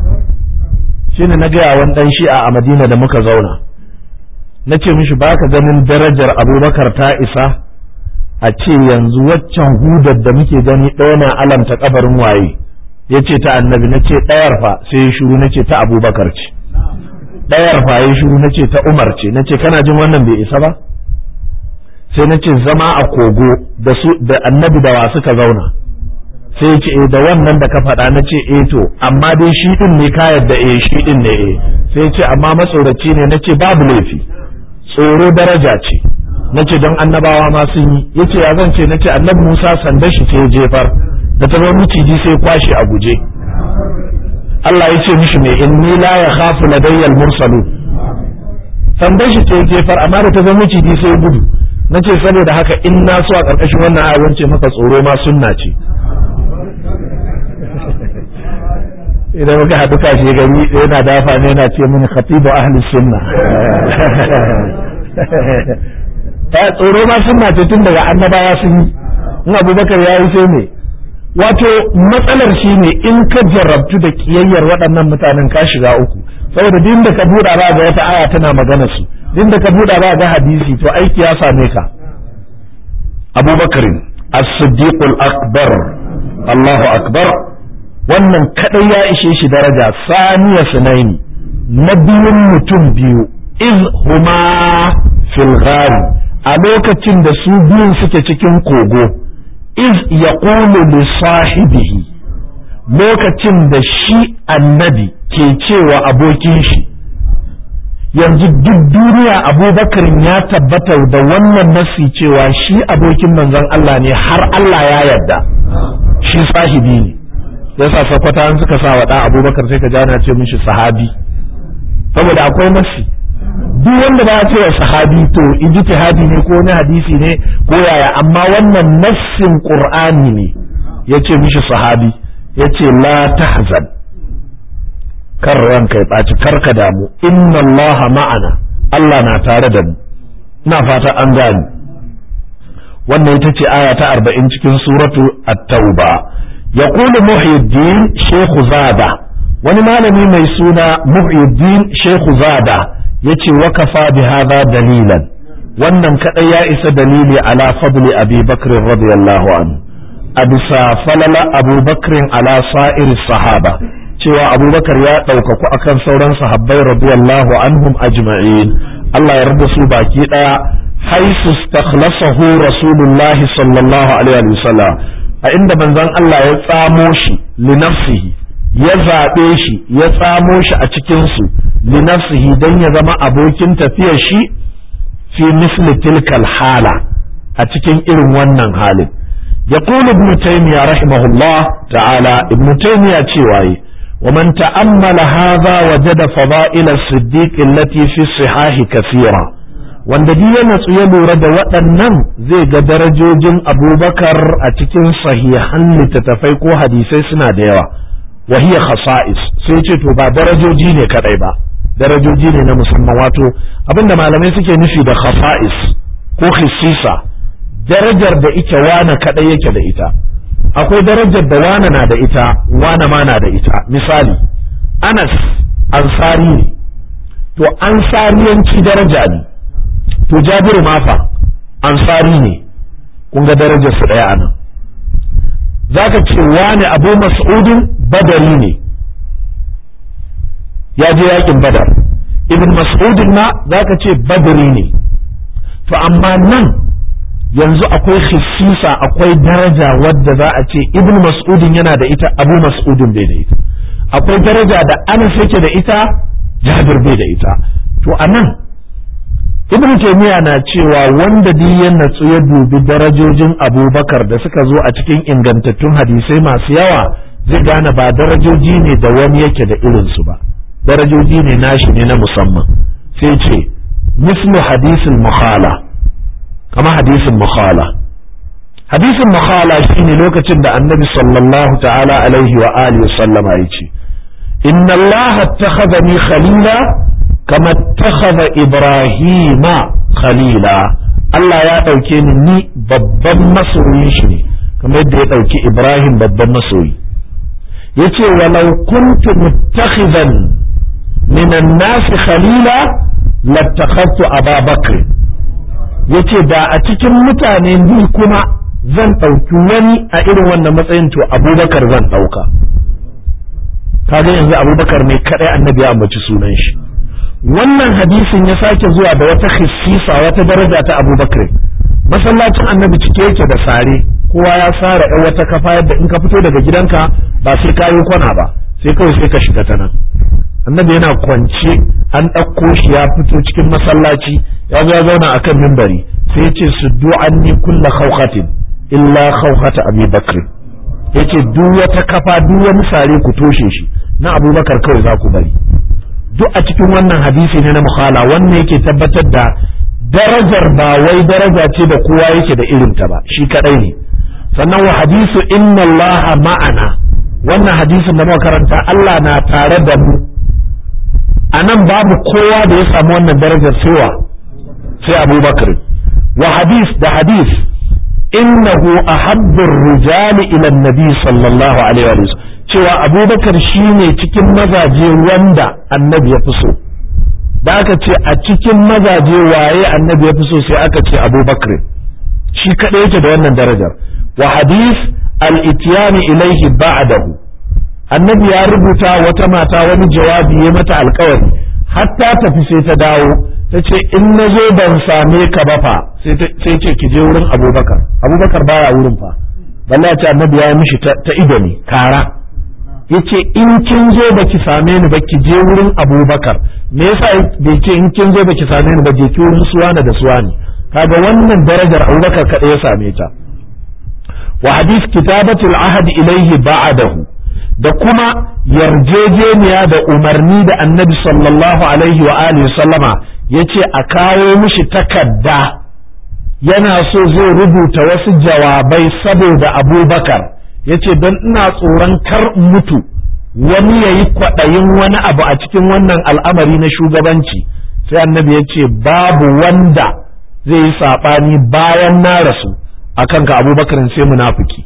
Speaker 1: shine na gaya wani dan shi'a a madina da muka zauna na ce mishi ba ka ganin darajar abubakar ta isa a ce yanzu waccan hudar da muke gani ɗaya na alamta kabarin waye ya ce ta annabi na ce ɗayar fa sai ya shuru na ce ta abubakar ce ɗayar fa ya shuru na ce ta umar ce na ce kana jin wannan bai isa ba sai na ce zama a kogo da annabi da wa suka zauna sai ce eh da wannan da ka faɗa na ce eh to amma dai shi din ne ka yadda eh shi din ne eh sai ce amma matsoraci ne na ce babu laifi tsoro daraja ce na ce don annabawa ma sun yi ya ce ya zan ce na ce annabi musa sanda shi sai jefar da ta zama miciji sai kwashe a guje Allah ya ce mishi mai inni la ya khafu ladayyal mursalu sanda shi sai jefar amma da ta zama miciji sai gudu na ce saboda haka in na so a ƙarƙashin wannan ayar ce maka tsoro ma sunna ce idan muka haɗu kashe gari yana dafa ne yana ce mini khatibu ahli sunna ta tsoro ma sunna ce tun daga annabawa sun yi in abubakar ya yi sai ne wato matsalar shi ne in ka jarabtu da kiyayyar waɗannan mutanen ka shiga uku saboda din da ka buɗa ba ga wata aya tana magana su din da ka buɗa ba ga hadisi to aiki ya same ka abubakar as-siddiqul akbar Allahu akbar wannan kadai ya ishe shi daraja saniya sunaini na biyun mutum biyu iz huma fil ghari a lokacin da su biyun suke cikin kogo iz yaqulu li sahibihi lokacin da shi annabi ke cewa abokin shi yanzu duk duniya abubakar ya tabbata da wannan nasi cewa shi abokin manzon Allah ne har Allah ya yarda shi sahibi ne yasa sakwata an suka sa wa ɗan abubakar sai ka jana ce mishi sahabi saboda akwai nasi duk wanda ba ce wa sahabi to ijtihadi ne ko wani hadisi ne ko yaya amma wannan nassin qur'ani ne yace mishi sahabi yace la tahzan kar ranka ya ɓaci kar ka damu inna Allah ma'ana Allah na tare da mu ina fata an gani wannan ita ce aya ta arba'in cikin suratu at-tauba yaqulu muhyiddin shaykh zada wani malami mai suna muhyiddin shaykh zada yace wa kafa bi hadha dalilan wannan kadai ya isa dalili ala fadli abi bakr radiyallahu anhu a bisa falala abubakar ala sa'ir sahaba cewa abubakar ya ɗaukaku akan sauran sahabbai radiyallahu anhum ajma'in Allah ya rada su baki ɗaya haisu stakhlasahu rasulullah sallallahu alaihi wa sallam a inda manzon Allah ya tsamo shi li nafsihi ya zaɓe shi ya tsamo shi a cikin su li nafsihi dan ya zama abokin tafiyar shi fi misli tilkal hala a cikin irin wannan halin يقول ابن تيمية رحمه الله تعالى ابن تيمية تشيواي ومن تأمل هذا وجد فضائل الصديق التي في الصحاح كثيرة wanda duk ya natsu ya lura da waɗannan zai ga darajojin abubakar a cikin sahihan littattafai ko hadisai suna da yawa wa hiya khasa'is sai ce to ba darajoji ne kadai ba darajoji ne na musamman wato abinda malamai suke nufi da khasa'is ko khisisa darajar da ita wane kadai yake da ita akwai darajar da wane na da ita wane ma na da ita misali anas ansari ne to ansariyanci daraja ne to jabiru mafa ansari ne kun ga darajar su daya anan zaka ce wane abu mas'udin badari ne ya je yakin badar ibn mas'udin ma zaka ce badari ne to amma nan yanzu akwai khissisa akwai daraja wadda za a ce ibn mas'udin yana da ita abu mas'udin bai da ita akwai daraja da anas yake da ita jabir bai da ita to anan ibn taymiya na cewa wanda duk ya natsu ya dubi darajojin abubakar da suka zo a cikin ingantattun hadisai masu yawa zai gane ba darajoji ne da wani yake da irinsu ba darajoji ne nashi ne na musamman sai ce mislu hadisin mukhala kama hadisin mukhala hadisin mukhala shine lokacin da annabi sallallahu ta'ala alaihi wa alihi sallama ya ce inna Allah attakhadhani khalila kama attakhadha ibrahima khalila Allah ya dauke ni ni babban masoyin shi ne kamar yadda ya dauki ibrahim babban masoyi yace walau kuntu muttakhidan min an-nas khalila lattakhadtu Aba Bakr yace da a cikin mutane ni kuma zan ɗauki wani a irin wannan matsayin to abubakar zan ɗauka kaga yanzu abubakar ne kaɗai annabi ya ambaci sunan shi wannan hadisin ya sake zuwa da wata khissisa wata daraja ta abubakar masallacin annabi cike yake da sare kowa ya sara ɗan wata kafa yadda in ka fito daga gidanka ba sai ka yi kwana ba sai kawai sai ka shiga ta nan annabi yana kwance an ɗauko shi ya fito cikin masallaci ya zo ya zauna akan mimbari sai ya ce su du'anni kulla khawqatin illa khawqata abi bakr yace duk wata kafa duk wani sare ku toshe shi na abubakar kawai za ku bari duk a cikin wannan hadisi ne na mukhala wannan yake tabbatar da darajar ba wai daraja ce da kowa yake da irinta ba shi kadai ne sannan wa hadisu inna allaha ma'ana wannan hadisin da muka karanta Allah na tare da mu a nan babu kowa da ya samu wannan darajar cewa sai abubakar wa hadis da hadis innahu ahabbur rijali ila nabi sallallahu alaihi wa sallam cewa abubakar shine cikin mazaje wanda annabi ya fi so da aka ce a cikin mazaje waye annabi ya fi so sai aka ce abubakar shi kaɗai yake da wannan darajar wa hadis al-ityani ilaihi ba'dahu annabi ya rubuta wata mata wani jawabi ya mata alkawari hatta tafi sai ta dawo ta ce in na zo ban same ka ba fa sai ce ki je wurin abubakar abubakar baya wurin fa balle ya ce annabi ya mishi ta ido ne kara yace in kin zo baki same ni ba ki je wurin abubakar me yasa bai ce in kin zo baki same ni ba je ki wurin suwana da suwani kaga wannan darajar abubakar kaɗai ya same ta wa hadith kitabatul ahad ilaihi ba'dahu da kuma yarjejeniya da umarni da annabi sallallahu alaihi wa alihi sallama yace a kawo mishi takarda yana so zai rubuta wasu jawabai saboda abubakar yace don ina tsoron kar mutu wani ya yi kwaɗayin wani abu a cikin wannan al'amari na shugabanci sai annabi ya ce babu wanda zai yi saɓani bayan na rasu a kanka abubakar sai munafiki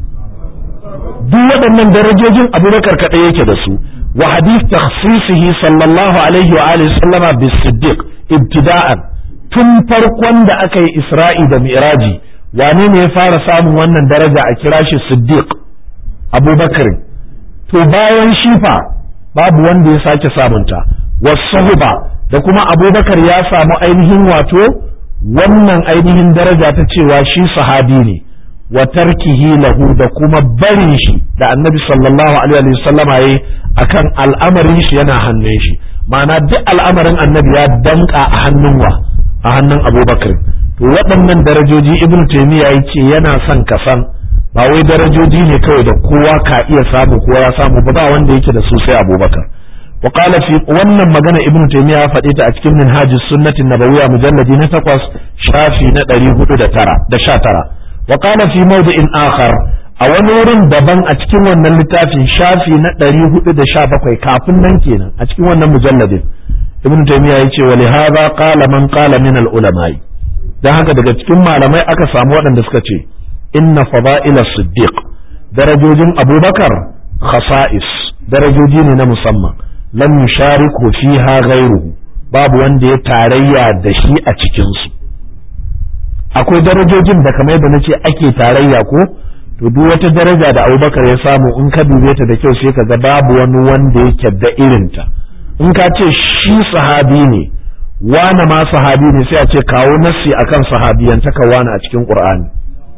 Speaker 1: duk waɗannan darajojin abubakar kaɗai yake da su wa hadith takhsisihi sallallahu alaihi wa alihi sallama bis siddiq ibtida'an tun farkon da aka yi isra'i da mi'raji wane ne ya fara samun wannan daraja a kira shi siddiq abubakar to bayan shifa babu wanda ya sake samunta wasahuba da kuma abubakar ya samu ainihin wato wannan ainihin daraja ta cewa shi sahabi ne wa tarkihi lahu da kuma barin shi da annabi sallallahu alaihi wa sallama yayi akan al'amarin shi yana hannun shi ma'ana duk al'amarin annabi ya danka a hannun wa a hannun abubakar to waɗannan darajoji ibn taymiya yace yana son ka san ba wai darajoji ne kawai da kowa ka iya samu kowa ya samu ba ba wanda yake da su sai abubakar wa qala fi wannan magana ibn taymiya ya faɗe ta a cikin minhajus sunnati nabawiyya mujalladi na takwas shafi na 409 da 19 wa qala fi mawdi'in akhar a wani wurin daban a cikin wannan littafin shafi na 417 kafin nan kenan a cikin wannan mujalladin ibn taymiya yace wa li hadha qala man qala min al ulama'i dan haka daga cikin malamai aka samu waɗanda suka ce inna fada'ila siddiq darajojin abubakar khasa'is darajoji ne na musamman lam yushariku fiha ghayruhu babu wanda ya tarayya da shi a cikin su akwai darajojin da kamar yadda nace ake tarayya ko to duk wata daraja da abubakar ya samu in ka dube ta da kyau sai ka ga babu wani wanda yake da irinta in ka ce shi sahabi ne wane ma sahabi ne sai a ce kawo nassi akan sahabiyantaka wane a cikin qur'ani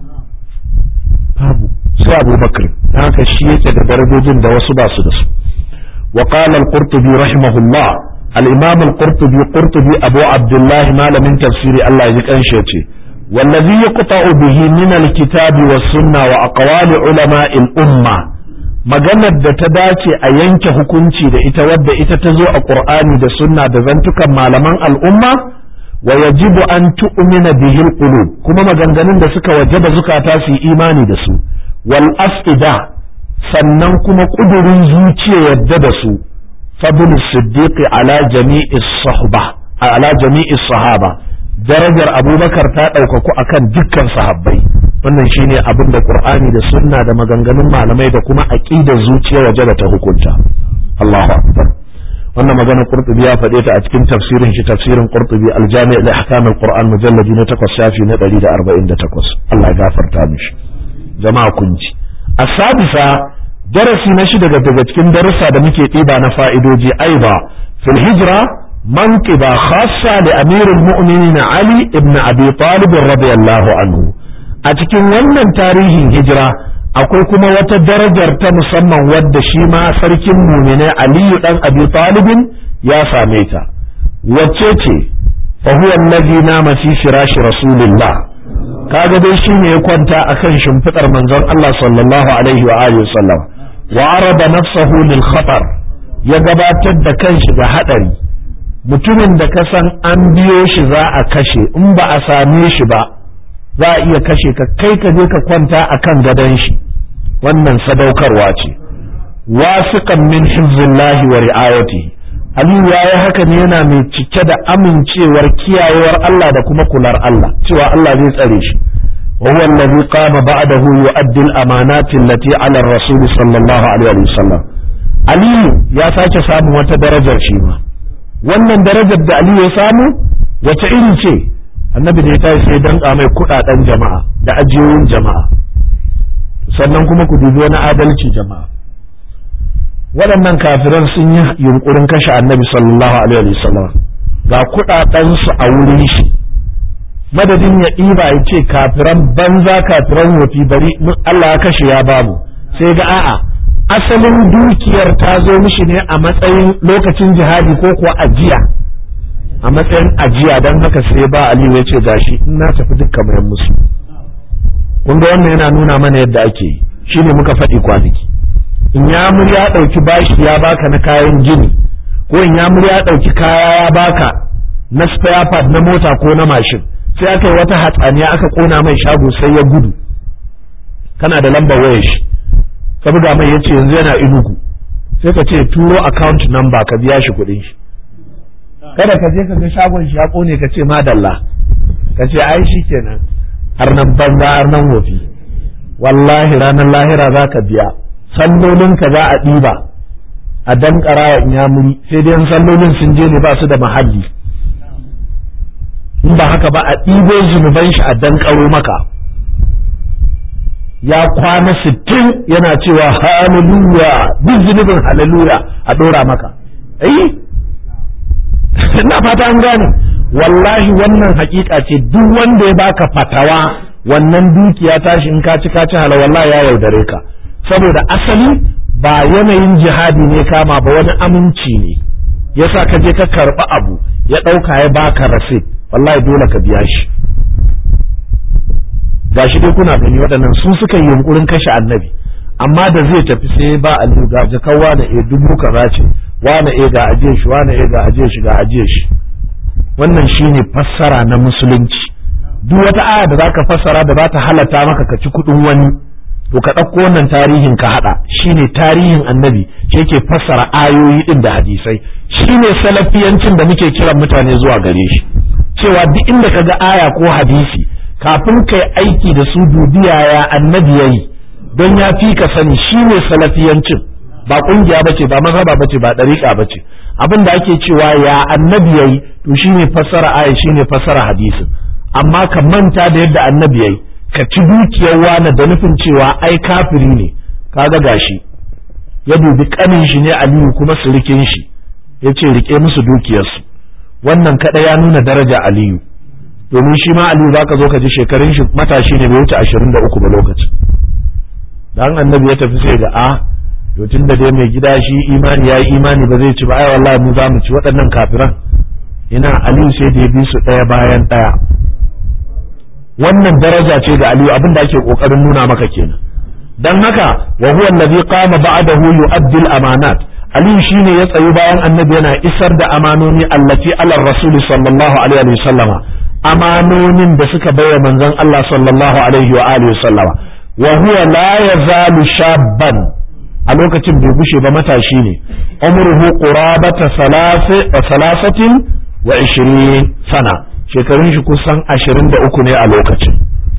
Speaker 1: babu sai abubakar haka shi yake da darajojin da wasu ba su da su wa qala al-qurtubi rahimahullah al-imam al-qurtubi qurtubi abu abdullah malamin tafsiri Allah ya ji kanshi yace wallazi yaqta'u bihi min al-kitabi was-sunna wa aqwali ulama al-umma maganar da ta dace a yanke hukunci da ita wadda ita ta zo a qur'ani da sunna da zantukan malaman al'umma wa yajibu an tu'mina bihi al-qulub kuma maganganun da suka wajaba zukata su yi imani da su wal afida sannan kuma kudurin zuciya yadda da su fadl siddiqi ala jami'i sahaba ala jami'i sahaba darajar abubakar ta ɗaukaku akan dukkan sahabbai wannan shine abin da qur'ani da sunna da maganganun malamai da kuma aqidar zuciya waje da ta hukunta Allahu akbar wannan magana qurtubi ya faɗe ta a cikin tafsirin shi tafsirin qurtubi al-jami' li ahkam al-qur'an mujalladi na 8 shafi na 148 Allah ya gafarta mishi jama'a kun ji asadisa darasi na shi daga daga cikin darussa da muke ɗiba na fa'idoji aiba fil hijra manqiba khassa li amirul mu'minin ali ibn abi talib radiyallahu anhu a cikin wannan tarihin hijira akwai kuma wata darajar ta musamman wadda shi ma sarkin muminai aliyu dan abi talibin ya same ta wacce ce fa huwa allazi nama fi firashi rasulillah kaga dai shine ya kwanta akan shimfidar manzon Allah sallallahu alaihi wa alihi wasallam wa arada nafsahu lil khatar ya gabatar da kanshi ga hadari mutumin da ka san an biyo shi za a kashe in ba a same shi ba za a iya kashe ka kai ka je ka kwanta akan gadon shi wannan sadaukarwa ce wasiqan min hizbillahi wa ri'ayatihi Aliyu ya yi haka ne yana mai cike da amincewar kiyayewar Allah da kuma kular Allah cewa Allah zai tsare shi wa huwa allazi qama ba'dahu yu'addi al-amanati allati 'ala ar-rasul sallallahu alaihi wa sallam Aliyu ya sake samun wata darajar shi ma wannan darajar da Aliyu ya samu wace iri ce annabi da ya tashi sai danka mai kudaden jama'a da ajiyoyin jama'a sannan kuma ku dubi wani adalci jama'a waɗannan kafiran sun yi yunkurin kashe annabi sallallahu alaihi wasallam ga kuɗaɗensu a wurin shi madadin ya ɗiba ya ce kafiran banza kafiran wofi bari Allah ya kashe ya babu sai ga a'a asalin dukiyar ta zo mishi ne a matsayin lokacin jihadi ko kuwa ajiya a matsayin ajiya don haka sai ba Aliyu ya ce gashi in na tafi dukkan mayan musu kun ga wannan yana nuna mana yadda ake yi shine muka faɗi kwanaki in ya ya ɗauki bashi ya baka na kayan gini ko in ya ya ɗauki kaya ya baka na spare part na mota ko na mashin sai aka yi wata hatsaniya aka kona mai shago sai ya gudu kana da lambar wayar shi ka buga mai yace yanzu yana inugu sai ka ce turo account number ka biya shi kuɗin shi kada ka je ka ga shagon shi ya kone ka ce madalla ka ce ai shi kenan har nan banza har nan wofi wallahi ranar lahira za ka biya sallolinka za a ɗiba a dankara wa inyamuri sai dai sallolin sun je ne ba su da mahalli in ba haka ba a ɗibo zunuban shi a dankaro maka ya kwana sittin yana cewa hallelujah duk zunubin hallelujah a ɗora maka ai ina fata an gane wallahi wannan hakika ce duk wanda ya baka fatawa wannan dukiya tashi in ka ci ka ci hala wallahi ya yaudare ka saboda asali ba yanayin jihadi ne kama ba wani aminci ne yasa ka je ka karɓi abu ya ɗauka ya baka rasid wallahi dole ka biya shi gashi dai kuna gani waɗannan su suka yi yunkurin kashe annabi amma da zai tafi sai ba aliyu ga jakan wane e dubu kaza ce wane e ga ajiye shi wane e ga ajiye shi ga ajiye shi wannan shine fassara na musulunci duk wata aya da zaka fassara da za ta halatta maka ka ci kuɗin wani to ka ɗauko wannan tarihin ka haɗa shine tarihin annabi shi yake fassara ayoyi ɗin da hadisai shine salafiyancin da muke kiran mutane zuwa gare shi cewa duk inda ka ga aya ko hadisi kafin kai aiki da su dubi yaya annabi yayi don ya fi ka sani shine salafiyancin ba kungiya bace ba mazhaba bace ba dariƙa bace abin da ake cewa ya annabi yayi to shine fassara aya shine fassara hadisin amma ka manta da yadda annabi yayi ka ci dukiyar wani da nufin cewa ai kafiri ne kaga gashi ya dubi kanin shi ne aliyu kuma sirikin shi ya ce rike musu dukiyarsu wannan kada ya nuna daraja aliyu domin shi ma aliyu za ka zo ka ji shekarun shi matashi ne bai wuce ashirin da uku ba lokacin dan annabi ya tafi sai ga a to tun da dai mai gida shi imani ya yi imani ba zai ci ba ai wallahi mu za mu ci waɗannan kafiran ina aliyu sai da ya bi su ɗaya bayan ɗaya wannan daraja ce ga aliyu abin da ake kokarin nuna maka kenan dan haka wa huwa allazi qama ba'dahu yu'addi al-amanat aliyu shine ya tsayi bayan annabi yana isar da amanoni allati ala rasul sallallahu alaihi wa sallama amanonin da suka baiwa manzon Allah sallallahu alaihi wa alihi sallama wa huwa la yazalu shabban a lokacin bai gushe ba matashi ne umruhu qurabata salasatin wa ishirin sana shekarun shi kusan ashirin da uku ne a lokacin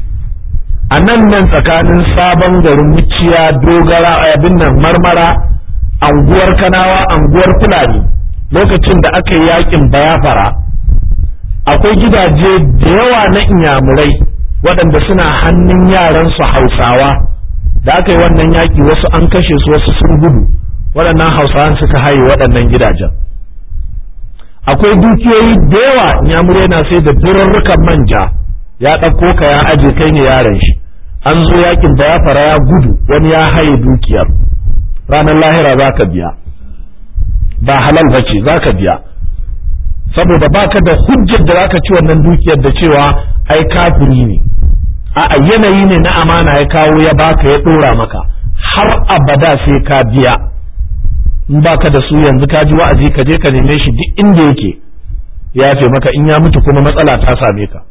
Speaker 1: a nan nan tsakanin sabon garin muciya dogara abin nan marmara anguwar kanawa anguwar fulani lokacin da aka yi yakin bayafara akwai gidaje da yawa na inyamurai waɗanda suna hannun yaransu hausawa da aka yi wannan yaki wasu an kashe su wasu sun gudu waɗannan hausawan suka haye waɗannan gidajen akwai dukiyoyi da yawa inyamurai na sai da durarrukan manja ya ɗauko ka ya aje kai ne yaron shi an zo yakin da ya fara ya gudu wani ya haye dukiyar ranar lahira za ka biya ba halal ba ce za ka biya saboda baka da hujjar da zaka ci wannan dukiyar da cewa ai kafiri ne a yanayi ne na amana ya kawo ya baka ya ɗora maka har abada sai ka biya in baka da su yanzu ka ji wa'azi ka je ka neme shi duk inda yake ya ce maka in ya mutu kuma matsala ta same ka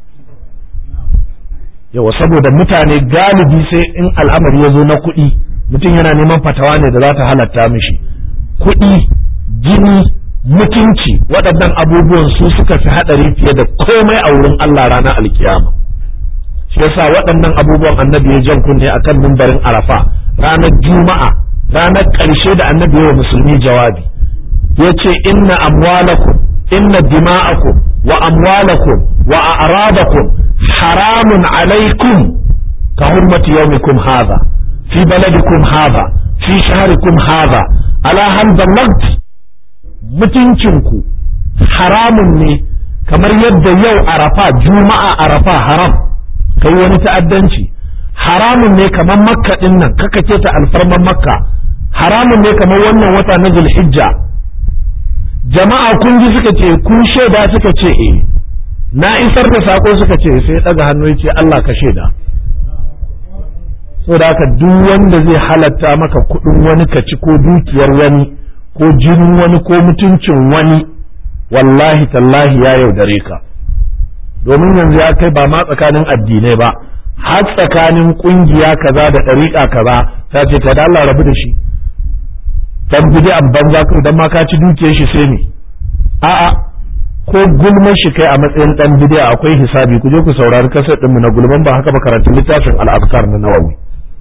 Speaker 1: yawa saboda mutane galibi sai in al'amari ya zo na kuɗi mutum yana neman fatawa ne da za ta halatta mishi kuɗi jini mutunci waɗannan abubuwan su suka fi haɗari fiye da komai a wurin Allah ranar alkiyama shi yasa waɗannan abubuwan annabi ya jan kunne akan mimbarin arafa ranar juma'a ranar ƙarshe da annabi wa musulmi jawabi ya ce inna amwalakum inna dima'akum wa amwalakum wa a'radakum haramun alaikum ka hurmati yawmikum hadha fi baladikum hadha fi shahrikum hadha ala hal ballagt mutuncinku haramun ne kamar yadda yau arafa juma'a arafa haram kai wani ta'addanci haramun ne kamar makka din nan kaka ce ta alfarman makka haramun ne kamar wannan wata na zulhijja jama'a kun ji suka ce kun shaida suka ce eh na isar da sako suka ce sai daga hannu ya ce Allah ka shaida saboda haka duk wanda zai halatta maka kuɗin wani ka ci ko dukiyar wani ko jinin wani ko mutuncin wani wallahi tallahi ya yaudare ka domin yanzu ya kai ba ma tsakanin addinai ba har tsakanin kungiya kaza da ɗariƙa kaza ta ce ta da Allah rabu da shi dan bid'an banza ko dan ma ka ci dukiyar shi sai ne a'a ko gulman shi kai a matsayin dan bid'a akwai hisabi ku je ku saurari kasar din mu na gulman ba haka ba karatu littafin al-afkar na Nawawi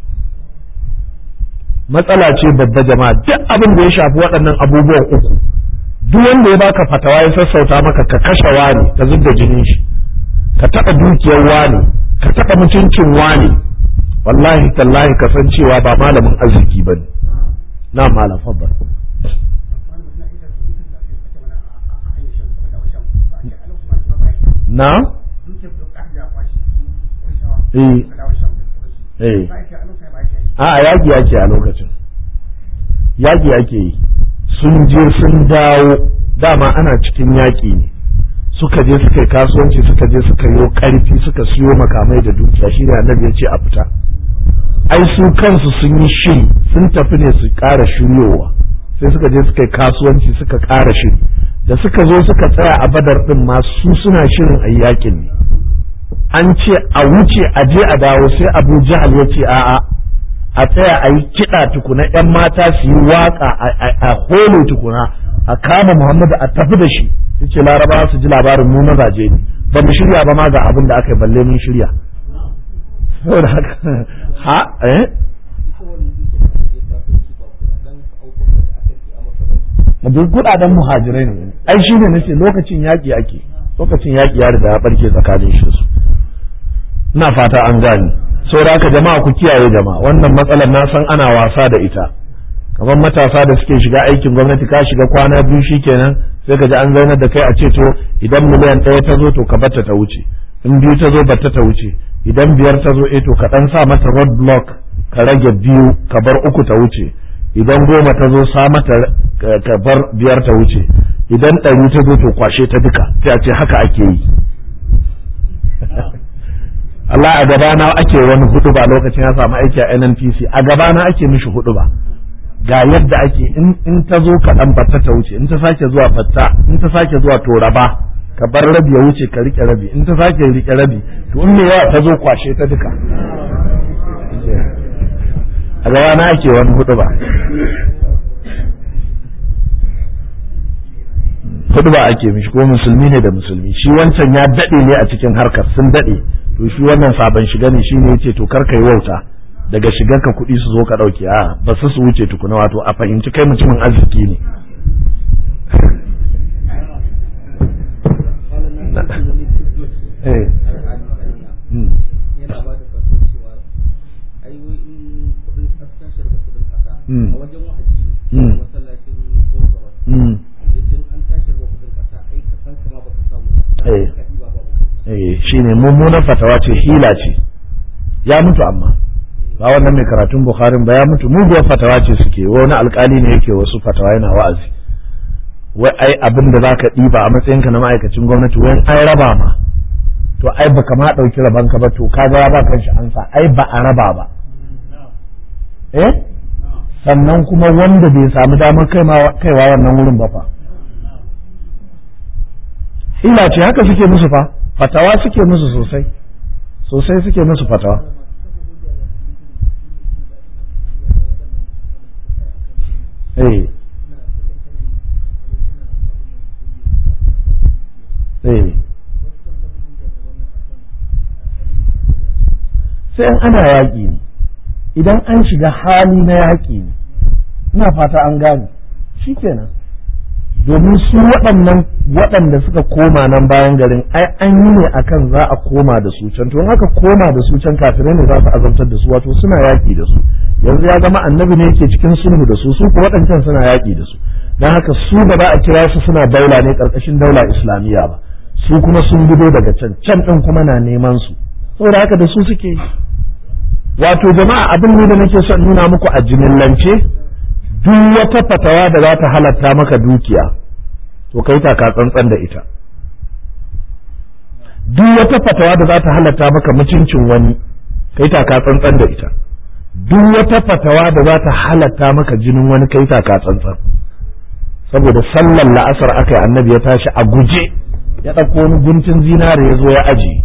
Speaker 1: matsala ce babba jama'a duk abin da ya shafi waɗannan abubuwan uku duk wanda ya baka fatawa ya sassauta maka ka kashe wani ka zubda jinin shi ka taɓa dukiyar wani ka taɓa mutuncin wani wallahi tallahi ka san cewa ba malamin arziki ba ne na malam fabbar na eh a yaƙi ake a lokacin yaƙi ake yi sun je sun dawo dama ana cikin yaƙi ne suka je suka yi kasuwanci suka je suka yi ƙarfi suka siyo makamai da dukiya shi ne annabi ya ce a fita ai su kansu sun yi shiri sun tafi ne su ƙara shiryowa sai suka je suka yi kasuwanci suka ƙara shiri da suka zo suka tsaya a badar ɗin ma su suna shirin a yaƙin ne an ce a wuce a je a dawo sai abu jahal ya ce a'a a tsaya a yi kiɗa tukuna 'yan mata su yi waƙa a holo tukuna a kama muhammadu a tafi da shi yace larabawa su ji labarin mu mazaje ne ba mu shirya ba ma ga abin da aka yi balle mun shirya saboda haka ha eh duk kudaden muhajirai ne ai shi ne nace lokacin yaƙi ake lokacin yaƙi ya riga ya barke tsakanin shi su ina fata an gane saboda haka jama'a ku kiyaye jama'a wannan matsalar na san ana wasa da ita kamar matasa da suke shiga aikin gwamnati ka shiga kwana biyu shikenan sai ka ji an zaunar da kai a ce to idan miliyan ɗaya ta zo to ka batta ta wuce in biyu ta zo batta ta wuce idan biyar ta zo eh to ka ɗan sa mata road block ka rage biyu ka bar uku ta wuce idan goma ta zo sa mata ka bar biyar ta wuce idan ɗari ta zo to kwashe ta duka sai a ce haka ake yi Allah a gabana ake wani hudu ba lokacin ya samu aiki a NNPC a gabana ake mishi hudu ba ga yadda ake in ta zo kaɗan batta ta wuce in ta sake zuwa batta in ta sake zuwa to raba ka bar rabi ya wuce ka rike rabi in ta sake rike rabi to in me yawa ta zo kwashe ta duka a gaba na ake wani hudu ba hudu ba ake mishi ko musulmi ne da musulmi shi wancan ya daɗe ne a cikin harkar sun daɗe to shi wannan sabon shiga ne shine yace to kar ka yi wauta daga shigar ka kuɗi su zo ka ɗauke a ba su su wuce tukuna wato a fahimci kai mutumin arziki ne eh shine mummunan fatawa ce hila ce ya mutu amma ba wannan mai karatun bukharin ba ya mutu muguwar fatawa ce suke wani alkali ne yake wasu fatawa yana wa'azi wai ai abin da zaka ɗiba a matsayinka na ma'aikacin gwamnati wai ai raba ma to ai baka ma ɗauki rabanka ba to kaga ya ba kanshi ansa ai ba a raba ba eh sannan kuma wanda bai samu damar kaiwa wannan wurin ba fa hila ce haka suke musu fa fatawa suke musu sosai sosai suke musu fatawa eh eh sai ana yaƙi ne idan an shiga hali na yaƙi ne ina fata an gane shi kenan domin su waɗannan waɗanda suka koma nan bayan garin ai an yi ne akan za a koma da su can to haka koma da su can kafirai ne za su azabtar da su wato suna yaƙi da su yanzu ya zama annabi ne yake cikin sulhu da su su ko waɗancan suna yaƙi da su don haka su ba za a kira su suna daula ne ƙarƙashin daula islamiyya ba su kuma sun gudo daga can can ɗin kuma na neman su saboda haka da su suke yi wato jama'a abin ne da nake son nuna muku a jimillance duk wata fatawa da za ta halatta maka dukiya to kai taka tsantsan da ita duk wata fatawa da za ta halatta maka mutuncin wani kai taka tsantsan da ita duk wata fatawa da za ta halatta maka jinin wani kai taka tsantsan saboda sallar la'asar aka yi annabi ya tashi a guje ya ɗauko wani guntun zinare ya zo ya ajiye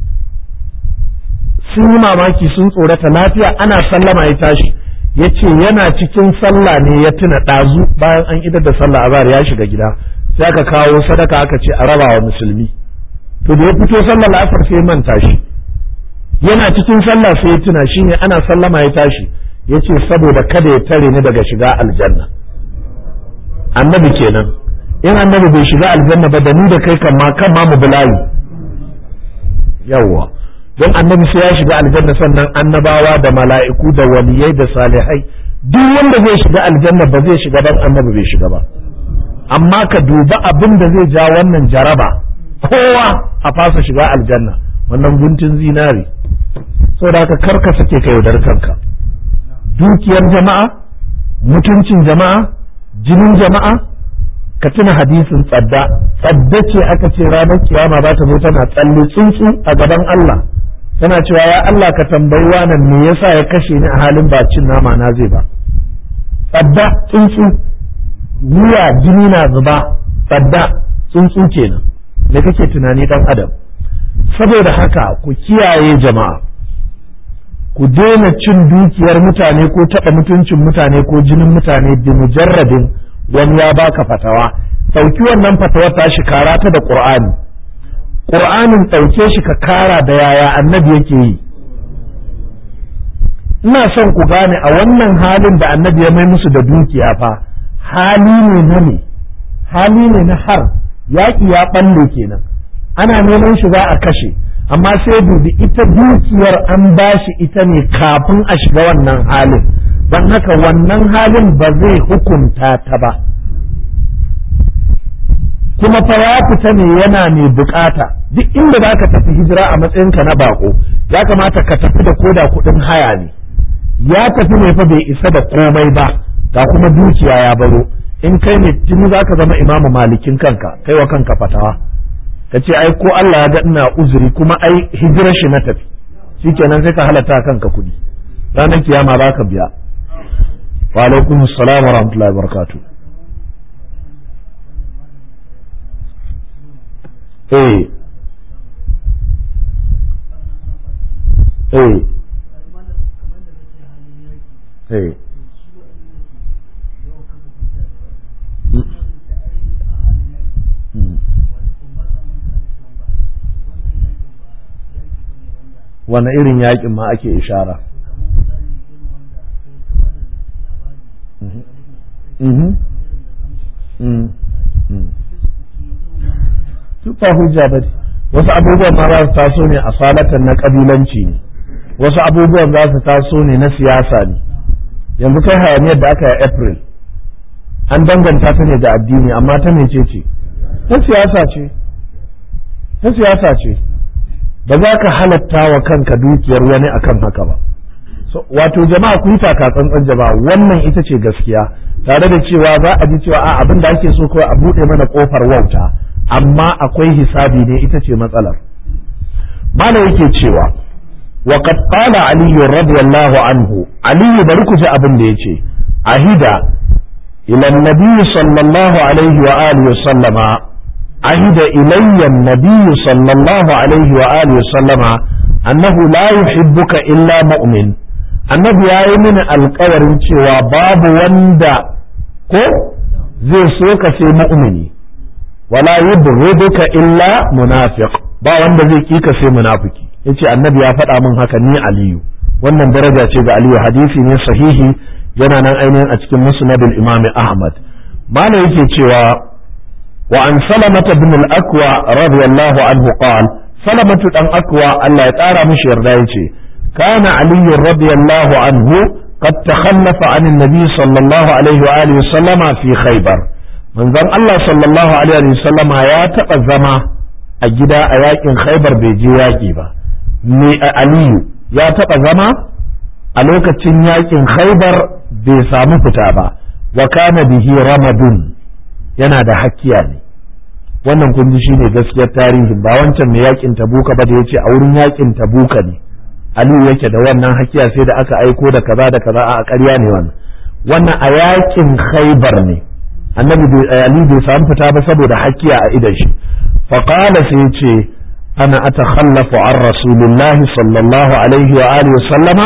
Speaker 1: sun yi mamaki sun tsorata lafiya ana sallama ya tashi ya ce yana cikin sallah ne ya tuna ɗazu bayan an idar da sallah azhar ya shiga gida sai aka kawo sadaka aka ce a raba wa musulmi to da ya fito sallah la'asar sai manta shi yana cikin sallah sai ya tuna shi ne ana sallama ya tashi ya ce saboda kada ya tare ni daga shiga aljanna annabi kenan in annabi bai shiga aljanna ba da ni da kai kan ma kan ma mu bulayi yawwa don annabi sai ya shiga aljanna sannan annabawa da mala'iku da waliyai da salihai duk wanda zai shiga aljanna ba zai shiga dan annabi bai shiga ba amma ka duba abin da zai ja wannan jaraba kowa a fasa shiga aljanna wannan guntun zinari saboda haka karka sake ka yaudar kanka dukiyar jama'a mutuncin jama'a jinin jama'a ka tuna hadisin tsadda tsadda ce aka ce ranar kiyama za ta zo tana tsalle tsuntsu a gaban Allah tana cewa ya Allah ka tambayi wannan me yasa ya kashe ni a halin ba cin nama na zai ba tsadda tsuntsu wuya jini na zuba tsadda tsuntsu kenan da kake tunani dan adam saboda haka ku kiyaye jama'a ku daina cin dukiyar mutane ko taɓa mutuncin mutane ko jinin mutane bi mujarradin wani ya baka fatawa ɗauki wannan fatawar tashi kara ta da ƙur'ani ƙur'anin ɗauke shi ka kara da yaya annabi yake yi ina son ku gane a wannan halin da annabi ya mai musu da dukiya fa hali ne na ne hali ne na har yaƙi ya ɓalle kenan ana neman shi za a kashe amma sai dubi ita dukiyar an bashi ita ne kafin a shiga wannan halin don haka wannan halin ba zai hukunta ta ba kuma fa ya fita ne yana mai bukata duk inda za ka tafi hijira a matsayinka na bako ya kamata ka tafi da koda kuɗin haya ne ya tafi ne fa bai isa da komai ba ga kuma dukiya ya baro in kai ne tuni za ka zama imamu malikin kanka kai wa kanka fatawa ka ce ai ko Allah ya ga ina uzuri kuma ai hijirar shi na tafi shikenan sai ka halatta kanka kuɗi ranar kiyama ba ka biya wa alaikum assalam wa rahmatullahi wa barakatuh eh eh eh wane irin yakin ma ake ishara Tufa hujja ba wasu abubuwan ma za su taso ne a salatan na kabilanci ne wasu abubuwan za su taso ne na siyasa ne yanzu kai hayaniyar da aka yi april an danganta ta ne da addini amma ta mece ce ta siyasa ce ta siyasa ce ba za ka halatta wa kanka dukiyar wani akan haka ba wato jama'a ku yi taka tsantsan jama'a wannan ita ce gaskiya tare da cewa za a ji cewa a abin da ake so kawai a buɗe mana kofar wauta amma akwai hisabi ne ita ce matsalar mana yake cewa wa qad qala ali radiyallahu anhu ali bari ku ji abin da yace ahida ila annabi sallallahu alaihi wa alihi sallama ahida ilayya annabi sallallahu alaihi wa alihi sallama annahu la yuhibbuka illa mu'min annabi ya yi mini alkawarin cewa babu wanda ko zai so ka sai mu'mini wala yubghiduka illa munafiq ba wanda zai kika sai munafiki yace annabi ya faɗa min haka ni aliyu wannan daraja ce ga aliyu hadisi ne sahihi yana nan ainihin a cikin musnadul imam ahmad mana yake cewa wa an salamata bin al-akwa radiyallahu anhu qala salamatu dan akwa Allah ya tsara mishi yarda yace kana ali radiyallahu anhu قد تخلف عن النبي صلى الله عليه وآله وسلم في خيبر من ذن الله صلى الله عليه وسلم يا تقزما أجدا أياك خيبر بيجي ياكي ni aliyu ya taɓa zama a lokacin yakin khaibar bai samu fita ba wa kana bihi ramadun yana da hakkiya ne wannan kun ji shine gaskiyar tarihin ba wancan mai yakin tabuka ba da yace a wurin yakin tabuka ne aliyu yake da wannan hakkiya sai da aka aiko da kaza da kaza a ƙarya ne wannan wannan a yakin khaibar ne annabi aliyu bai samu fita ba saboda hakkiya a idan shi faqala sai ce أنا أتخلف عن رسول الله صلى الله عليه وآله وسلم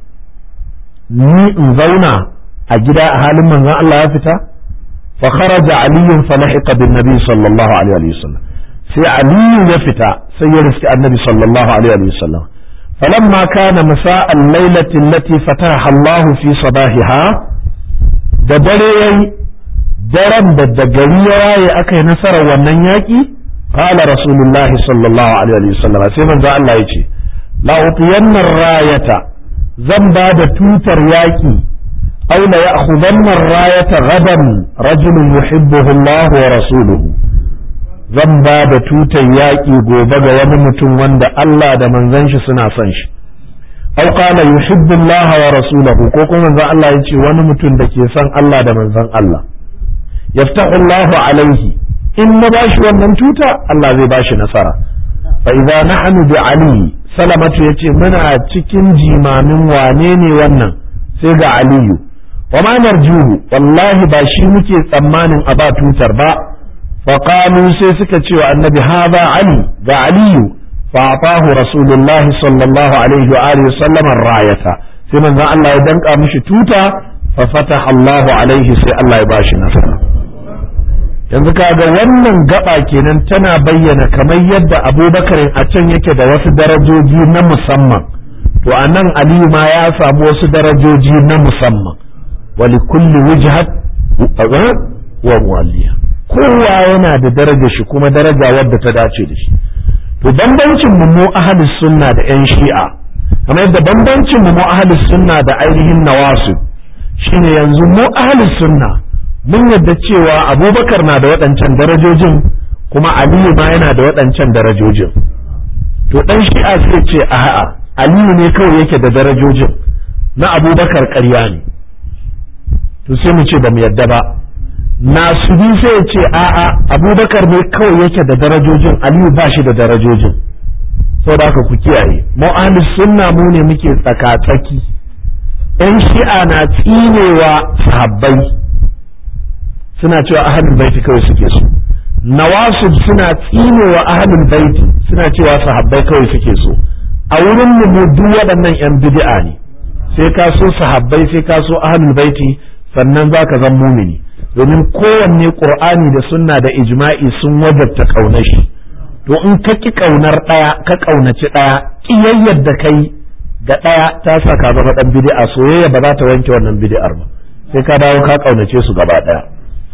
Speaker 1: ni in zauna a gida a halin manzon Allah ya fita fa kharaja ali fa lahiqa bin nabi sallallahu alaihi wa sallam sai ali ya fita sai ya riski annabi sallallahu alaihi wa sallam falamma kana masa'an lailati allati fataha Allah fi sabahiha da dare yayi daren da da gari ya waye aka yi nasarar wannan yaki قال رسول الله صلى الله عليه وسلم sai manzo Allah yace la utiyanna rayata zan ba da tutar yaki aw la ya'khudanna rayata gadan rajulun yuhibbuhu Allah wa rasuluhu zan ba da tutar yaki gobe ga wani mutum wanda Allah da manzon shi suna son shi aw qala yuhibbu Allah wa rasuluhu ko kuma manzo Allah yace wani mutum da ke son Allah da manzon Allah yaftahu Allah alaihi in na bashi wannan tuta Allah zai bashi nasara fa idza nahnu bi ali salamatu yace muna cikin jimamin wane ne wannan sai ga aliyu wa ma narjuhu wallahi ba shi muke tsammanin a ba tutar ba fa qalu sai suka ce wa annabi hadha ali ga aliyu fa atahu rasulullah sallallahu alaihi wa alihi sallam rayata sai manzon Allah ya danka mishi tuta fa fataha Allah alaihi sai Allah ya bashi nasara yanzu kaga wannan gaba kenan tana bayyana kamar yadda abubakar a can yake da wasu darajoji na musamman to a nan aliyu ma ya samu wasu darajoji na musamman wali kulli wujhat wa muwalliya kowa yana da daraja shi kuma daraja wadda ta dace da shi to bambancin mu mu ahli sunna da yan shi'a kamar yadda bambancin mu mu ahli sunna da ainihin nawasu shine yanzu mu ahli sunna mun yadda cewa abubakar na da waɗancan darajojin kuma aliyu ma yana da waɗancan darajojin to ɗan shi'a sai ce a'a aliyu ne kawai yake da darajojin na abubakar ƙarya ne to sai mu ce ba mu yadda ba nasubi sai ya ce a'a abubakar ne kawai yake da darajojin aliyu ba shi da darajojin saboda haka ku kiyaye mu ahlus sunna mu ne muke tsaka-tsaki ɗan shi'a na tsinewa sahabbai suna cewa ahlul baiti kawai suke so nawasib suna tsinewa ahlul baiti suna cewa sahabbai kawai suke so a wurin mu duk waɗannan yan bid'a ne sai ka so sahabbai sai ka so ahlul baiti sannan zaka zan mumini domin kowanne qur'ani da sunna da ijma'i sun wajabta kaunar shi to in ka ki kaunar ɗaya ka kaunaci ɗaya kiyayyar da kai ga ɗaya ta sa ka zama ɗan bid'a soyayya ba za ta wanke wannan bid'ar ba sai ka dawo ka kaunace su gaba ɗaya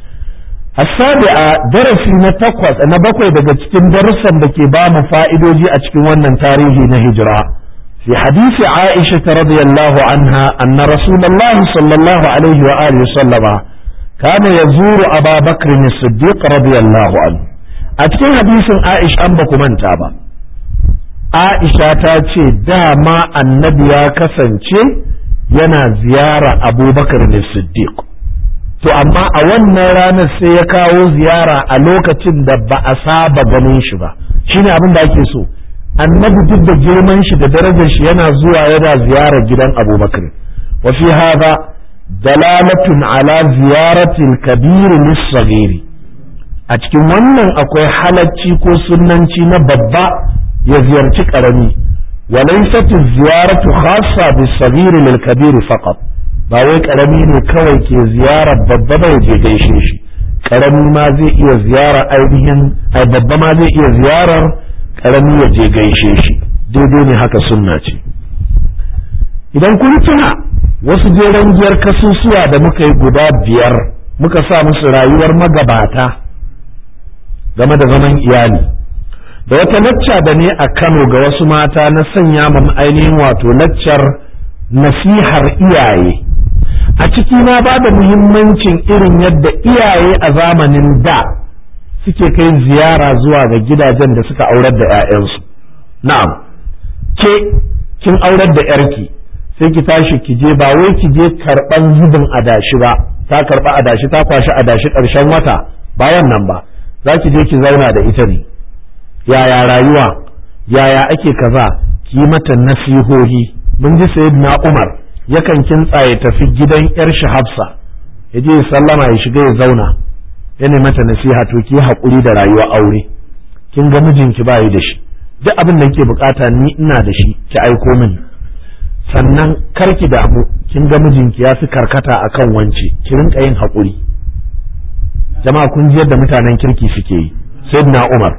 Speaker 1: السابعة درس نتقوى نبقى daga cikin darussan da ke ba mu fa'idoji a cikin wannan tarihi na hijira في حديث عائشة رضي الله عنها أن رسول الله صلى الله عليه وآله وسلم كان يزور أبا بكر الصديق رضي الله عنه أتكين حديث عائشة أنبك من تابا aisha ta ce dama annabi ya kasance yana ziyara abubakar ne siddiq to amma a wannan ranar sai ya kawo ziyara a lokacin da ba a saba ganin shi ba shine abin da ake so annabi duk da girman shi da darajar shi yana zuwa yana ziyarar gidan abubakar wa fi hada dalalatun ala ziyaratil kabir lis a cikin wannan akwai halacci ko sunnanci na babba ya ziyarci karami wa laysat ziyaratu khassa bis sagir lil kabir faqat ba wai karami ne kawai ke ziyarar babba ba ya je gaishe shi karami ma zai iya ziyara ainihin ai babba ma zai iya ziyarar karami ya je gaishe shi daidai ne haka sunna ce idan kun tuna wasu jeren giyar kasusuwa da muka yi guda biyar muka sa musu rayuwar magabata game da zaman iyali da wata lacca da ne a kano ga wasu mata na sanya ma ainihin wato laccar nasihar iyaye a ciki na ba da muhimmancin irin yadda iyaye a zamanin da suke kai ziyara zuwa ga gidajen da suka aurar da 'ya'yansu na'am ke kin aurar da 'yarki sai ki tashi ki je ba wai ki je karɓan zubin adashi ba ta karɓa adashi ta kwashi adashi ƙarshen wata bayan nan ba za ki je ki zauna da ita ne yaya rayuwa yaya ake kaza ki mata nasihohi mun ji sayyidina Umar yakan kintsa ya tafi gidan yar shi Hafsa ya je sallama ya shiga ya zauna ya mata nasiha to ki haƙuri da rayuwa aure kin ga mijinki ba yi da shi duk abin da kike bukata ni ina da shi ki aiko mini sannan kar ki damu kin ga mijinki ya fi karkata akan wance ki rinka yin haƙuri jama'a kun ji yadda mutanen kirki suke yi sayyidina Umar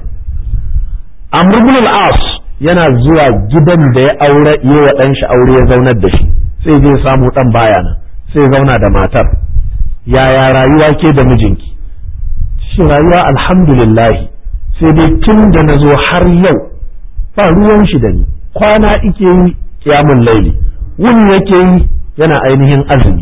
Speaker 1: Amr ibn al-As yana zuwa gidan da ya aure yi wa ɗan shi aure ya zaunar da shi sai zai samu ɗan baya nan sai zauna da matar yaya rayuwa ke da mijinki shi rayuwa alhamdulillahi sai dai tun da na zo har yau ba ruwan shi da ni kwana ike yi kiyamun laili wuni yake yi yana ainihin azumi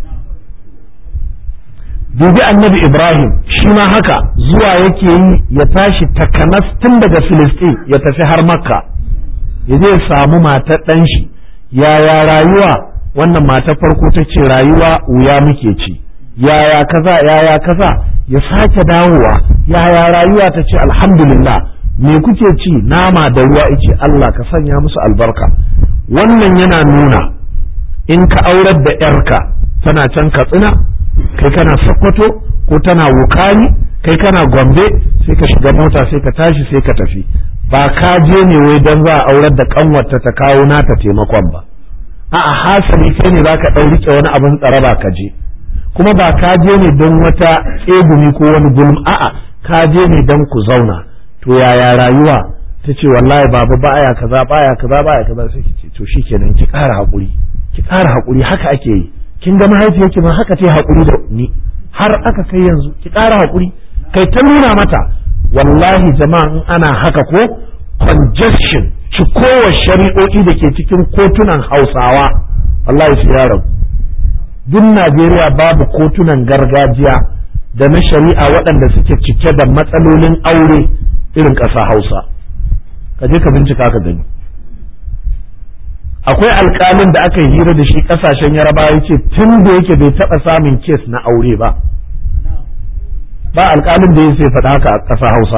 Speaker 1: dubi annabi ibrahim shi ma haka zuwa yake yi ya tashi takanas tun daga filistin ya tafi har makka ya zai samu matar ɗan shi yaya rayuwa wannan matar farko ta ce rayuwa wuya muke ci yaya kaza yaya kaza ya sake dawowa yaya rayuwa ta ce alhamdulillah me kuke ci nama da ruwa ice Allah ka sanya musu albarka wannan yana nuna in ka aurar da yarka tana can katsina kai kana sokoto ko tana wukani kai kana gombe sai ka shiga mota sai ka tashi sai ka tafi ba ka je ne wai don za a aurar da kanwarta ta kawo nata taimakon ba a'a hasali kai ne za ka ɗau rike wani abin tsaraba ka je kuma ba ka je ne don wata tsegumi ko wani gulm a'a ka je ne don ku zauna to yaya rayuwa ta ce wallahi baba baya kaza baya kaza baya kaza sai ki ce to shikenan ki ƙara haƙuri ki ƙara haƙuri haka ake yi kin ga mahaifiyarki ma haka ta haƙuri da ni har aka kai yanzu ki ƙara haƙuri kai ta nuna mata wallahi jama'a in ana haka ko congestion cikowa shari'o'i da ke cikin kotunan hausawa wallahi su ya rabu duk najeriya babu kotunan gargajiya da na shari'a waɗanda suke cike da matsalolin aure irin ƙasa hausa ka je ka bincika ka gani akwai alkalin da aka yi hira da shi kasashen yaraba ya ce tun da yake bai taɓa samun kes na aure ba ba alkalin da ya sai faɗa haka a ƙasa hausa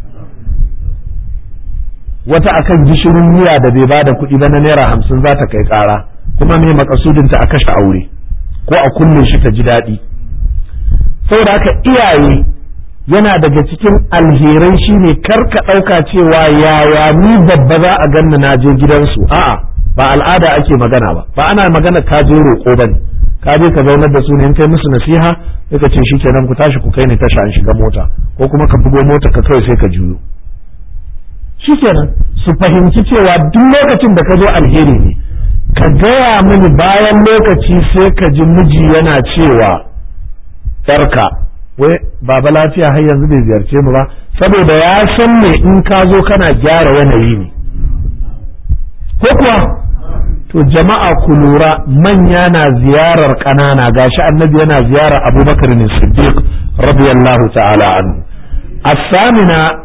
Speaker 1: wata akan gishirin miya da bai bada kuɗi ba na naira hamsin za ta kai ƙara kuma mai makasudinta a kashe aure ko a kulle shi ta ji daɗi saboda haka iyaye yana daga cikin alherai shine kar ka ɗauka cewa yaya ni babba za a ganni na je gidansu a'a ba al'ada ake magana ba ba ana magana ka je roƙo ba ne ka je ka zaunar da su ne in kai musu nasiha sai ka ce shikenan ku tashi ku kai ni tasha an shiga mota ko kuma ka bugo mota ka kawai sai ka juyo shikenan su fahimci cewa duk lokacin da ka zo alheri ne ka gaya mini bayan lokaci sai ka ji miji yana cewa yarka wai baba lafiya har yanzu bai ziyarce mu ba saboda ya san me in ka zo kana gyara yanayi ne ko kuwa to jama'a ku lura manya na ziyarar ƙanana gashi annabi yana ziyarar abubakar ne siddiq radiyallahu ta'ala anhu as-samina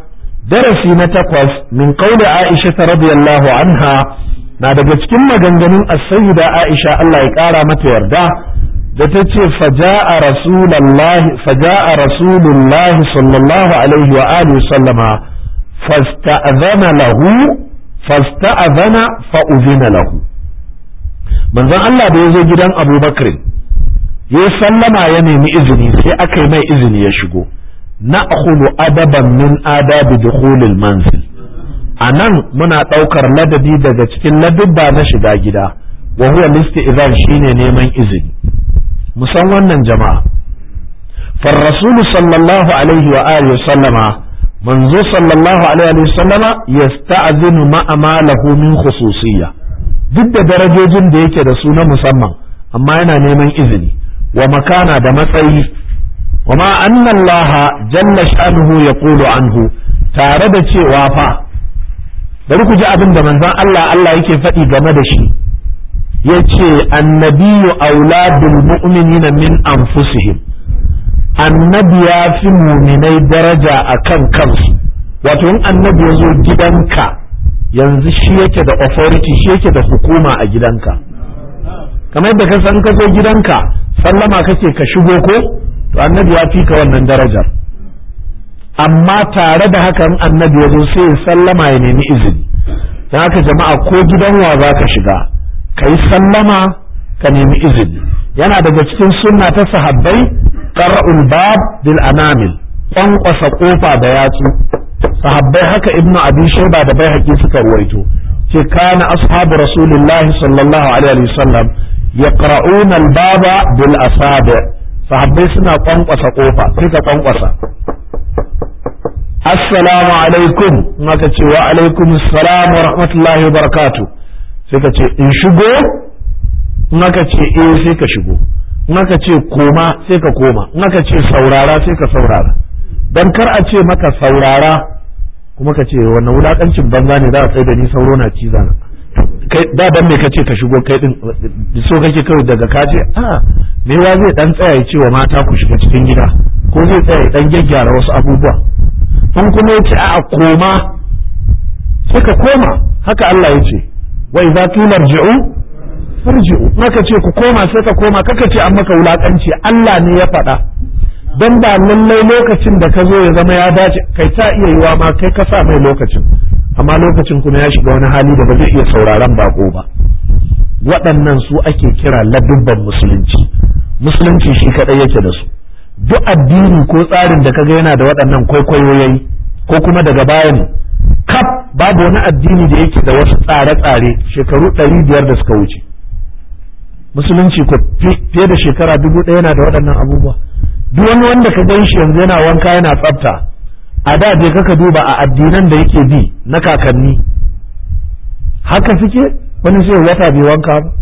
Speaker 1: darasi na takwas min qawli Aisha radiyallahu anha na daga cikin maganganun as-sayyida Aisha Allah ya kara mata yarda da ta ce faja'a rasulullahi faja'a rasulullahi sallallahu alaihi wa alihi sallama fasta'zana lahu fasta'zana fa uzina lahu manzon Allah da ya zo gidan Abu Bakr ya sallama ya nemi izini sai aka yi mai izini ya shigo na'khulu adaban min adabi dukhulil manzil anan muna ɗaukar ladabi daga cikin ladubba na shiga gida wa huwa listi'zan shine neman izini musan wannan jama'a far rasul sallallahu alaihi wa alihi sallama manzo sallallahu alaihi wa sallama yasta'zinu ma'a ma lahu min khususiyya duk da darajojin da yake da su na musamman amma yana neman izini wa makana da matsayi wa ma anna Allah jalla sha'nuhu yaqulu anhu tare da cewa fa bari ku ji abin da manzon Allah Allah yake faɗi game da shi yace annabiyyu auladul mu'minina min anfusihim annabi ya fi muminai daraja akan kansu wato in annabi ya zo gidanka yanzu shi yake da authority shi yake da hukuma a gidanka kamar yadda ka san ka zo gidanka sallama kake ka shigo ko to annabi ya fi ka wannan darajar amma tare da haka in annabi ya zo sai ya sallama ya nemi izini don haka jama'a ko gidan wa za ka shiga ka yi sallama ka nemi izini yana daga cikin sunna ta sahabbai qara'ul bab bil anamil kwankwasa kofa da yatsu sahabbai haka ibnu abi shayba da bai suka ruwaito ce kana ashabu rasulullah sallallahu alaihi wasallam yaqra'una al-baba bil asabi sahabbai suna kwankwasa kofa sai ka kwankwasa assalamu alaikum maka ce wa alaikum assalam wa rahmatullahi wa barakatuh sai ka ce in shigo maka ce eh sai ka shigo maka ce koma sai ka koma maka ce saurara sai ka saurara dan kar a ce maka saurara kuma ka ce wannan wulakancin banza ne za a tsaye da ni sauro na ciza na kai da dan me kace ka shigo kai din so kake kawai daga kaje a me wa zai dan tsaya ya ce wa mata ku shiga cikin gida ko zai tsaya ya dan gyaggyara wasu abubuwa in kuma yace a koma sai ka koma haka Allah ya ce wa idza qila irji'u farji'u maka ce ku koma sai ka koma kaka ce an maka wulakanci Allah ne ya faɗa don ba lallai lokacin da ka zo ya zama ya dace kai ta iya yiwa ma kai ka sa mai lokacin amma lokacin kuma ya shiga wani hali da ba zai iya sauraron bako ba waɗannan su ake kira ladubban musulunci musulunci shi kaɗai yake da su duk addini ko tsarin da kaga yana da waɗannan kwaikwayoyi ko kuma daga baya ne kaf babu wani addini da yake da wasu tsare-tsare shekaru ɗari biyar da suka wuce musulunci ko fiye da shekara dubu ɗaya yana da waɗannan abubuwa duk wani wanda ka gan shi yanzu yana wanka yana tsafta a da je kaka duba a addinan da yake bi na kakanni haka suke wani sai wata bai wanka ba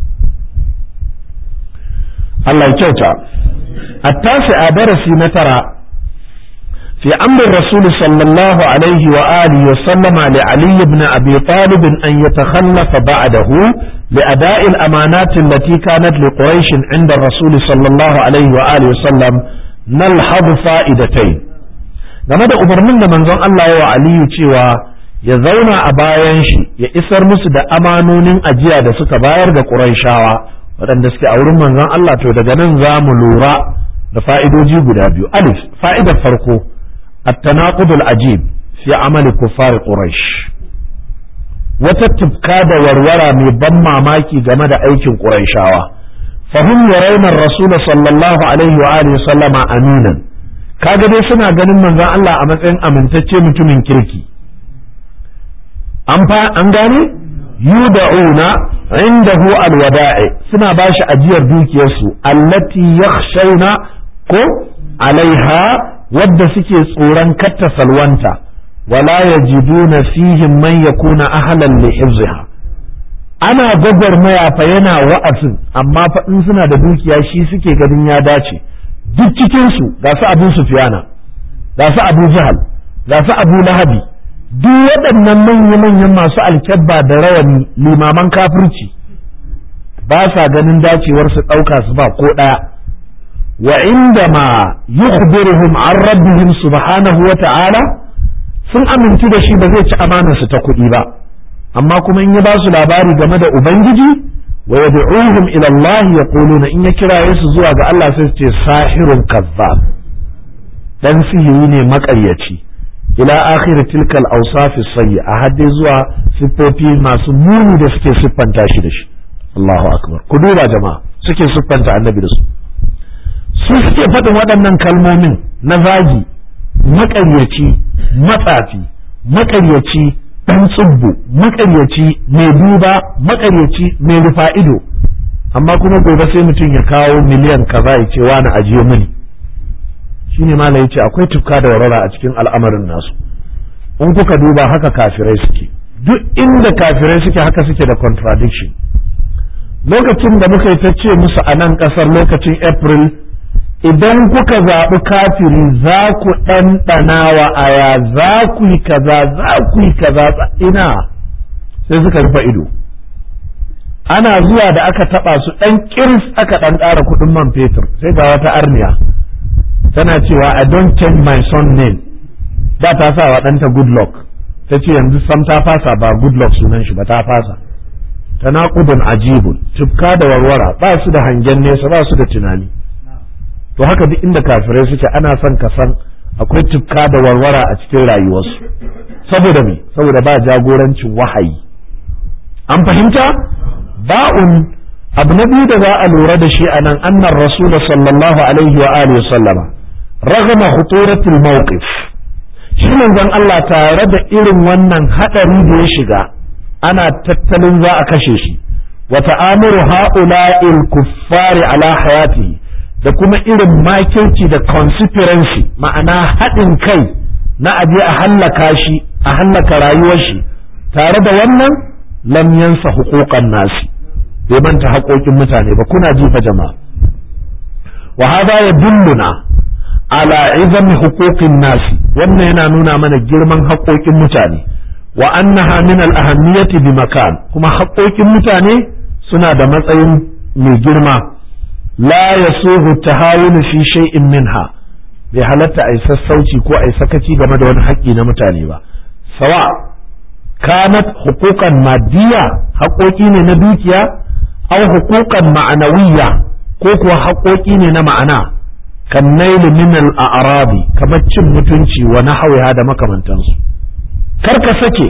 Speaker 1: Allah ya kyauta attasi a darasi na tara في أمر الرسول صلى الله عليه وآله وسلم لعلي بن أبي طالب أن يتخلف بعده لأداء الأمانات التي كانت لقريش عند الرسول صلى الله عليه وآله وسلم نلحظ فائدتين game da umarnin da manzon Allah wa Aliyu cewa ya zauna a bayan shi ya isar musu da amanonin ajiya da suka bayar ga Qurayshawa waɗanda suke a wurin manzon Allah to daga nan za mu lura da fa'idoji guda biyu alif fa'idar farko at-tanaqud al-ajib fi amali kuffar quraish wata tufka da warwara mai ban mamaki game da aikin Qurayshawa fahim yarawna ar-rasul sallallahu alaihi wa alihi sallama aminan kaga dai suna ganin manzon Allah a matsayin amintacce mutumin kirki an fa an gane yuda'una indahu alwada'i suna bashi ajiyar dukiyarsu allati yakhshawna ko alaiha wadda suke tsoron katta salwanta wala yajiduna fihim man yakuna ahlan li hifziha ana gwagwarmaya fa yana wa'azin amma fa in suna da dukiya shi suke ganin ya dace duk cikinsu ga su abu sufiyana ga su abu jahal ga su abu lahabi duk waɗannan manya-manyan masu alkyabba da rawani limaman kafirci ba sa ganin dacewar su ɗauka su ba ko ɗaya wa inda ma yukhbiruhum an rabbihim subhanahu wa ta'ala sun amintu da shi ba zai ci amanarsu ta kuɗi ba amma kuma in ya ba su labari game da ubangiji wa yad'uhum ila Allah yaquluna in ya kiraye su zuwa ga Allah sai su ce sahirun kazzab dan sihiri ne maƙaryaci ila akhir tilkal awsaf sayyi a hadde zuwa siffofi masu muni da suke siffanta shi da shi Allahu akbar ku duba jama'a suke siffanta annabi da su su suke faɗin waɗannan kalmomin na zagi maƙaryaci matsafi maƙaryaci ɗan tsubbu maƙaryaci mai duba maƙaryaci mai rufa ido amma kuma gobe sai mutum ya kawo miliyan kaza ya ce wani ajiye mini shine malai yace akwai tufka da warara a cikin al'amarin nasu in kuka duba haka kafirai suke duk inda kafirai suke haka suke da contradiction lokacin da muka yi ta ce musu a nan ƙasar lokacin april idan kuka zaɓi kafiri za ku ɗanɗana wa aya za ku yi kaza za ku yi kaza ina sai suka rufe ido ana zuwa da aka taɓa su ɗan ƙirs aka ɗan ƙara kuɗin man fetur sai ga wata arniya tana cewa I don't change my son name da ta sa wa ɗanta good luck ta ce yanzu sam ta fasa ba good luck sunan shi ba ta fasa tanaqudun ajibun tufka da warwara ba su da hangen nesa ba su da tunani to haka duk inda kafirai suke ana son ka san akwai tufka da warwara a cikin rayuwarsu saboda me saboda ba jagorancin wahayi an fahimta ba'un abu na biyu da za a lura da shi a nan annan rasul sallallahu alaihi wa alihi sallama ragama huturatul mawqif shi manzon Allah tare da irin wannan hadari da ya shiga ana tattalin za a kashe shi wa ta'amuru ha'ula'il kuffari ala hayatihi da kuma irin makirci da conspiracy ma'ana haɗin kai na aje a hallaka shi a hallaka rayuwar shi tare da wannan lam yansa huquqan nasi bai manta haƙoƙin mutane ba kuna jifa jama'a wa hada yadulluna ala izami huquqin nasi wannan yana nuna mana girman haƙoƙin mutane wa annaha min al ahammiyati bi makan kuma haƙoƙin mutane suna da matsayin mai girma la yasuhu tahawun fi shay'in minha bai halatta ai sassauci ko ai sakaci game da wani haƙƙi na mutane ba sawa kanat huquqan maddiya haƙoƙi ne na dukiya aw huquqan ma'anawiyya ko kuwa haƙoƙi ne na ma'ana kan nailu min al-a'rabi kamar cin mutunci wa nahwiha da makamantansu kar ka sake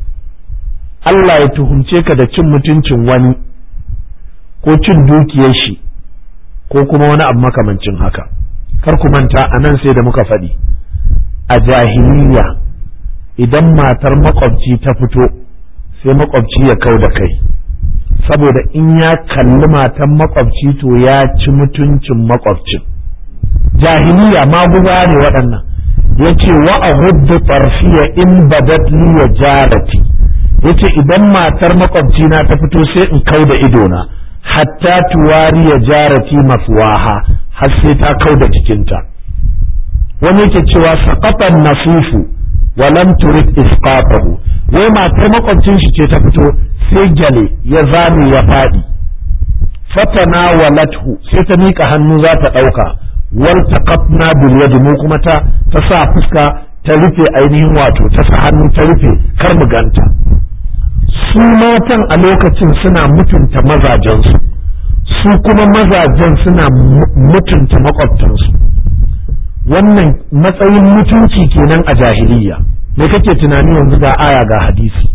Speaker 1: Allah ya tuhumce ka da cin mutuncin wani ko cin dukiyar shi ko kuma wani abu makamancin haka kar ku manta a nan sai da muka faɗi a jahiliya idan matar makwabci ta fito sai makwabci ya kau da kai saboda in ya kalli matan makwabci to ya ci mutuncin makwabcin jahiliya maguza ne waɗannan ya ce wa a hudu farfiya in badat ya jarati ya ce idan matar makwabci na ta fito sai in kau da idona hatta tuwari ya jarati mafuwaha har sai ta kau da jikinta wani yake cewa saƙaƙan nasifu wa lam turid isqatahu wai matar makwabcin shi ce ta fito sai gyale ya zame ya faɗi fatana walathu sai ta miƙa hannu za ta ɗauka wal taqatna bil yadi mu kuma ta ta sa fuska ta rufe ainihin wato ta sa hannu ta rufe kar mu ganta su matan a lokacin suna mutunta mazajensu su kuma mazajen suna mutunta makwabtansu wannan matsayin mutunci kenan a jahiliya me kake tunani yanzu ga aya ga hadisi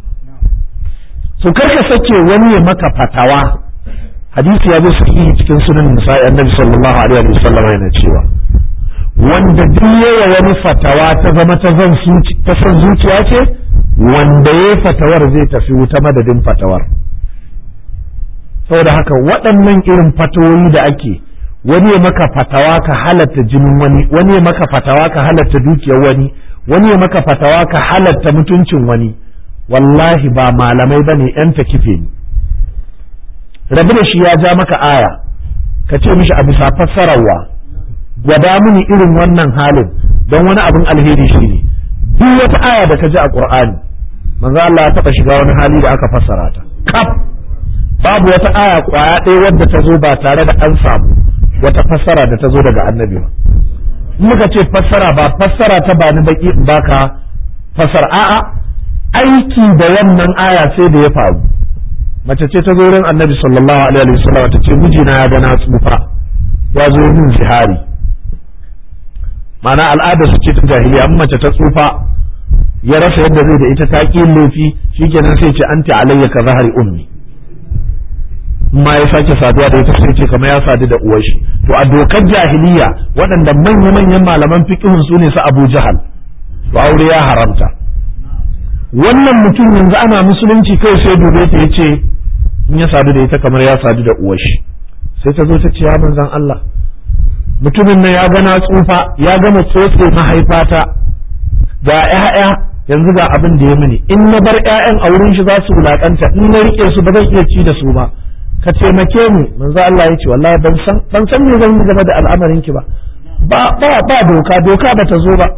Speaker 1: su karka sake wani ya maka fatawa hadisi ya zo sahihi cikin sunan nisa'i annabi sallallahu alaihi wa sallam yana cewa wanda duk yawa wani fatawa ta zama ta zan ta san zuciya ce wanda ya fatawar zai tafi wuta madadin fatawar saboda haka waɗannan irin fatawoyi da ake wani ya maka fatawa ka halatta jinin wani wani ya maka fatawa ka halatta dukiyar wani wani ya maka fatawa ka halatta mutuncin wani wallahi ba malamai bane yan ta kife ni rabu da shi ya ja maka aya ka ce mishi a bisa fassararwa gwada mini irin wannan halin don wani abin alheri shi ne duk wata aya da ka ji a qur'ani manzo Allah ya taɓa shiga wani hali da aka fassara ta kaf babu wata aya kwaya ɗaya wadda ta zo ba tare da an samu wata fassara da ta zo daga annabi ba muka ce fassara ba fassara ta ba ni baki in baka fasar a'a aiki da wannan aya sai da ya faru mace ce ta zo wurin annabi sallallahu alaihi wa sallam ta ce mijina ya ga na tsufa ya zo min zihari ma'ana al'ada su ce ta jahiliya amma mace ta tsufa ya rasa yadda zai da ita ta ƙi laifi shikenan sai ce anti alayya ka zahari ummi ma ya sake saduwa da ita sai ce kamar ya sadu da uwar shi to a dokar jahiliya waɗanda manya manyan malaman fiqhun su ne su Abu Jahal to aure ya haramta wannan mutum yanzu ana musulunci kai sai dube ta yace in ya sadu da ita kamar ya sadu da uwar shi sai ta zo ta ce ya manzon Allah mutumin nan ya gana tsufa ya gama tsotse mahaifata ga ƴaƴa yanzu ga abin da ya mini in na bar ƴaƴan a wurin shi za su wulakanta in na rike su ba zan iya ci da su ba ka taimake ni manzo Allah ya ce wallahi ban san ban san me zan yi game da al'amarin ki ba ba ba ba doka doka ba ta zo ba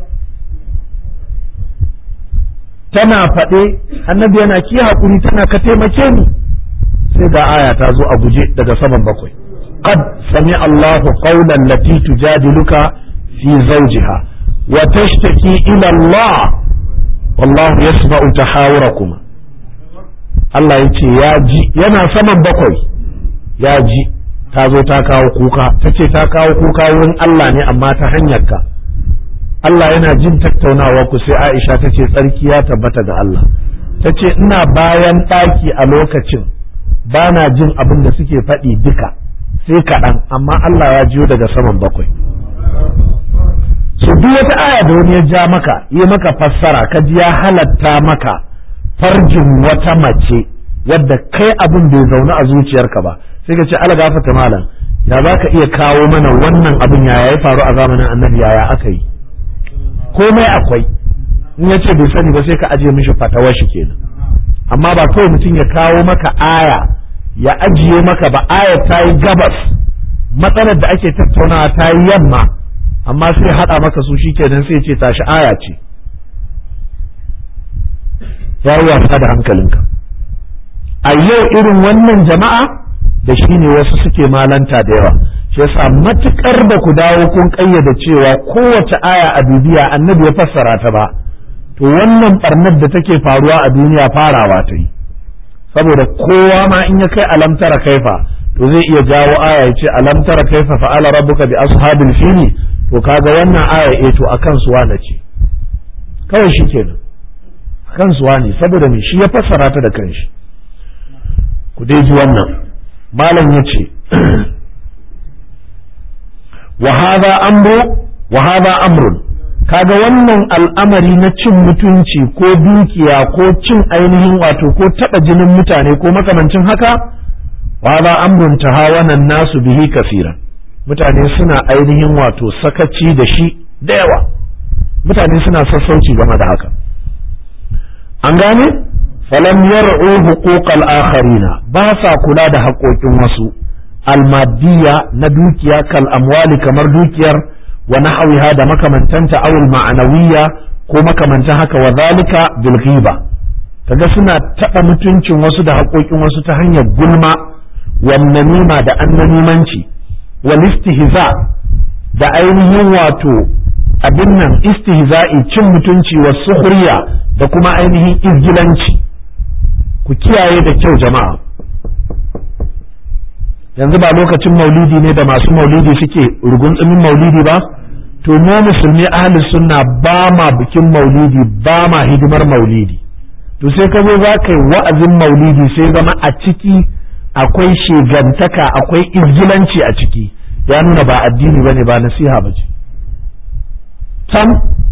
Speaker 1: tana faɗe annabi yana ki hakuri tana ka taimake ni sai ga aya ta zo a guje daga saman bakwai qad sami Allahu qawlan lati tujadiluka fi zawjiha wa tashtaki ila Allah wallahu yasma'u tahawurakuma Allah ya ce ya ji yana saman bakwai ya ji ta zo ta kawo kuka ta ce ta kawo kuka wurin Allah ne amma ta hanyar ka Allah yana jin tattaunawa ku sai Aisha ta ce tsarki ya tabbata ga Allah ta ce ina bayan ɗaki a lokacin ba na jin abin da suke faɗi duka sai kaɗan amma Allah ya jiyo daga saman bakwai su duk wata aya da wani ya ja maka yi maka fassara ka ji ya halatta maka farjin wata mace wadda kai abin bai zaune a zuciyarka ba sai ka ce ala gafata malam ya za ka iya kawo mana wannan abin yaya ya faru a zamanin annabi yaya aka yi komai akwai in ya ce bai sani ba sai ka ajiye mishi fatawar shi kenan amma ba kawai mutum ya kawo maka aya ya ajiye maka ba aya ta yi gabas matsalar da ake tattaunawa ta yi yamma amma sai haɗa maka su shikenan sai ce tashi aya ce ya yi wasa da hankalinka a yau irin wannan jama'a da shi ne wasu suke malanta da yawa shi yasa matukar da ku dawo kun ƙayyade cewa kowace aya a bibiya annabi ya fassara ta ba to wannan barnar da take faruwa a duniya farawa ta yi saboda kowa ma in ya kai alamtara kaifa to zai iya jawo aya ya ce alamtara kaifa fa'ala rabbuka bi ashabil fili to kaga wannan aya eh to akan suwa na ce kawai shi kenan akan suwa ne saboda me shi ya fassara ta da kanshi ku dai ji wannan malam ya ce wa hadha amru wa hadha amrun kaga wannan al'amari na cin mutunci ko dukiya ko cin ainihin wato ko taɓa jinin mutane ko makamancin haka wa za amrun tahawanan nasu bihi kafiran mutane suna ainihin wato sakaci da shi da yawa mutane suna sassauci game da haka an gane falam yar'u huquqal akharina ba sa kula da haƙoƙin wasu almadiyya na dukiya kal amwali kamar dukiyar wa nahawiha da makamantanta awul ma'anawiyya ko makamantan haka wa zalika bil ghiba kaga suna taɓa mutuncin wasu da haƙoƙin wasu ta hanyar gulma wan namima da annamimanci wal istihza da ainihin wato abin nan istihza'i cin mutunci wa sukhriya da kuma ainihin izgilanci ku kiyaye da kyau jama'a yanzu ba lokacin maulidi ne da masu maulidi suke rugunzumin maulidi ba to mu musulmi ahli sunna ba ma bikin maulidi ba ma hidimar maulidi to sai ka zo za ka yi wa'azin maulidi sai zama a ciki akwai shegantaka akwai izgilanci a ciki ya nuna ba addini bane ba nasiha ba ce tam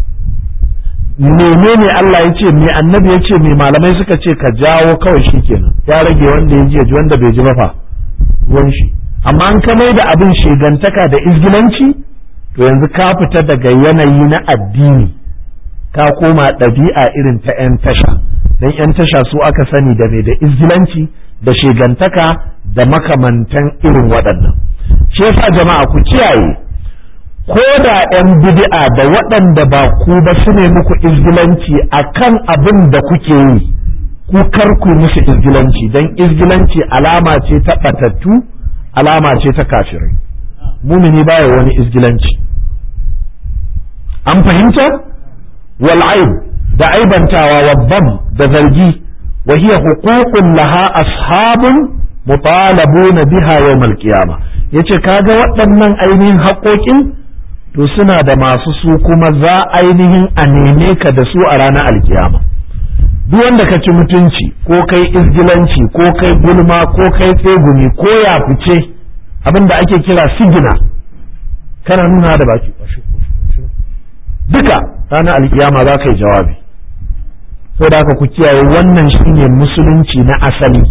Speaker 1: menene Allah ya ce me annabi ya ce me malamai suka ce ka jawo kawai shikenan ya rage wanda ya ji wanda bai ji ba fa ruwan shi amma an ka mai da abin shegantaka da izgilanci to yanzu ka fita daga yanayi na addini ka koma ɗabi'a irin ta 'yan tasha don 'yan tasha su aka sani da mai da izgilanci da shegantaka da makamantan irin waɗannan shi yasa jama'a ku kiyaye ko da 'yan bid'a da waɗanda ba ku ba su ne muku izgilanci akan abin da kuke yi ku kar ku musu izgilanci don izgilanci alama ce ta batattu alama ce ta kafirai mumini baya wani izgilanci an fahimta wal aib da aibantawa wa da zargi wa hiya huququn laha ashabun mutalabuna biha yawmal qiyama yace kaga waɗannan ainihin haƙoƙin to suna da masu su kuma za ainihin a neme ka da su a ranar alkiyama duk wanda ka ci mutunci ko kai izgilanci ko kai gulma ko kai tsegumi ko ya fice abin da ake kira sigina kana nuna da baki duka ranar alkiyama za ka yi jawabi saboda haka ku kiyaye wannan shine musulunci na asali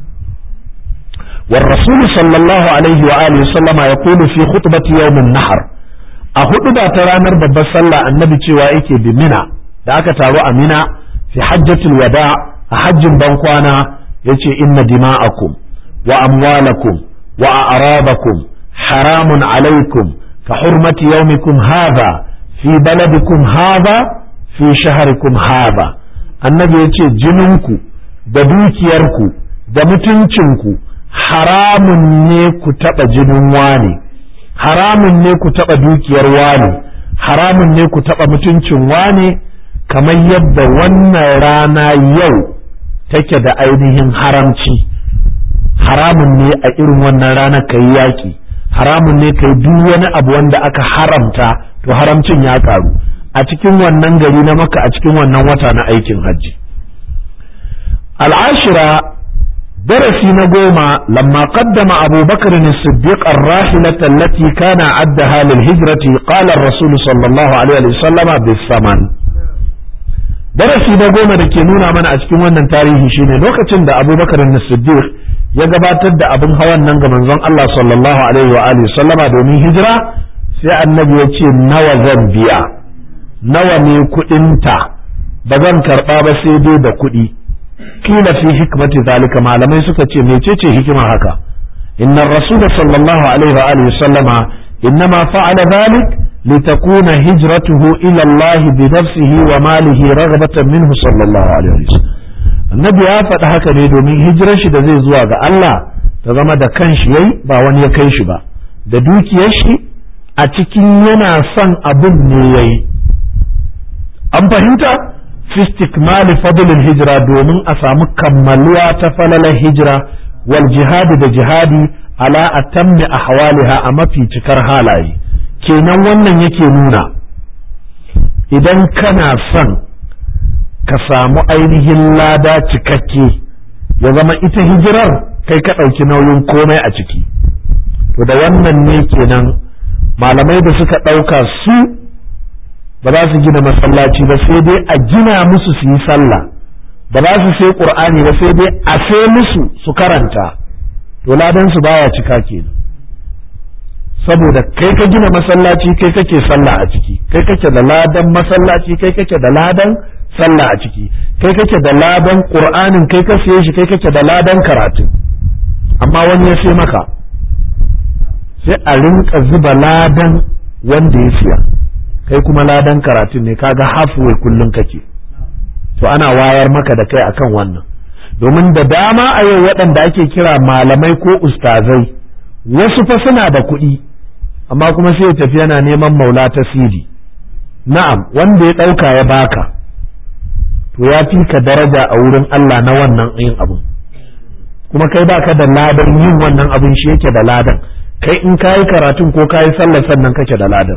Speaker 1: والرسول صلى الله عليه وآله وسلم يقول في خطبة يوم النحر أهد ترانر بابا صلى النبي cewa yake bi mina da aka taru a mina fi hajjatul wada a hajjin bankwana yace inna dima'akum wa amwalakum wa a'radakum haramun alaikum ka hurmati yawmikum hadha fi baladikum hadha fi shaharikum hadha annabi yace jininku da dukiyarku da mutuncinku haramun ne ku taɓa jinin wane haramun ne ku taɓa dukiyar wane haramun ne ku taɓa mutuncin wane kamar yadda wannan rana yau take da ainihin haramci haramun ne a irin wannan rana ka yi yaƙi haramun ne ka yi duk wani abu wanda aka haramta to haramcin ya ƙaru a cikin wannan gari na maka a cikin wannan wata na aikin hajji al'ashira درسي نقوما لما قدم أبو بكر الصديق الراحلة التي كان عدها للهجرة قال الرسول صلى الله عليه وسلم بالثمن درسي نقوما لكي نونا من أسكن وانا تاريخي شيني لوكة عند أبو بكر الصديق يقبات أبن هوان ننقى من ظن الله صلى الله عليه وآله وسلم دومي هجرة سي النبي يتي نوى ذنبيا نوى ميكو انت بغن كربابا سيدي بكودي kila fi hikmati zalika malamai suka ce mecece hikimar haka inna rasul sallallahu alaihi wa alihi sallama innama fa'ala dhalik litakuna hijratuhu ila Allah bi nafsihi wa malihi raghbatan minhu sallallahu alaihi wa sallam annabi ya faɗi haka ne domin hijirar shi da zai zuwa ga Allah ta zama da kanshi yayi ba wani ya kai shi ba da dukiyar shi a cikin yana son abun ne yayi an fahimta fi istikmali fadlil hijira domin a samu kammaluwa ta falalar hijira wal jihadi da jihadi ala atammi ahwaliha a mafi cikar halaye kenan wannan yake nuna idan kana son ka samu ainihin lada cikakke ya zama ita hijirar kai ka ɗauki nauyin komai a ciki to da wannan ne kenan malamai da suka ɗauka su ba za su gina masallaci ba sai dai a gina musu su yi sallah ba za su sai qur'ani ba sai dai a sai musu su karanta to ladan su baya cika kenan saboda kai ka gina masallaci kai kake sallah a ciki kai kake da ladan masallaci kai kake da ladan sallah a ciki kai kake da ladan qur'anin kai ka siye shi kai kake da ladan karatu amma wani ya sai maka sai a rinka zuba ladan wanda ya siya kai kuma ladan karatun ne kaga halfway kullum kake to ana wayar maka da kai akan wannan domin da dama a yau waɗanda ake kira malamai ko ustazai wasu fa suna da kuɗi amma kuma sai ya tafi yana neman maula ta sidi na'am wanda ya ɗauka ya baka to ya fi ka daraja a wurin Allah na wannan yin abun kuma kai baka da ladan yin wannan abun shi yake da ladan kai in kayi karatun ko kayi sallar sannan kake da ladan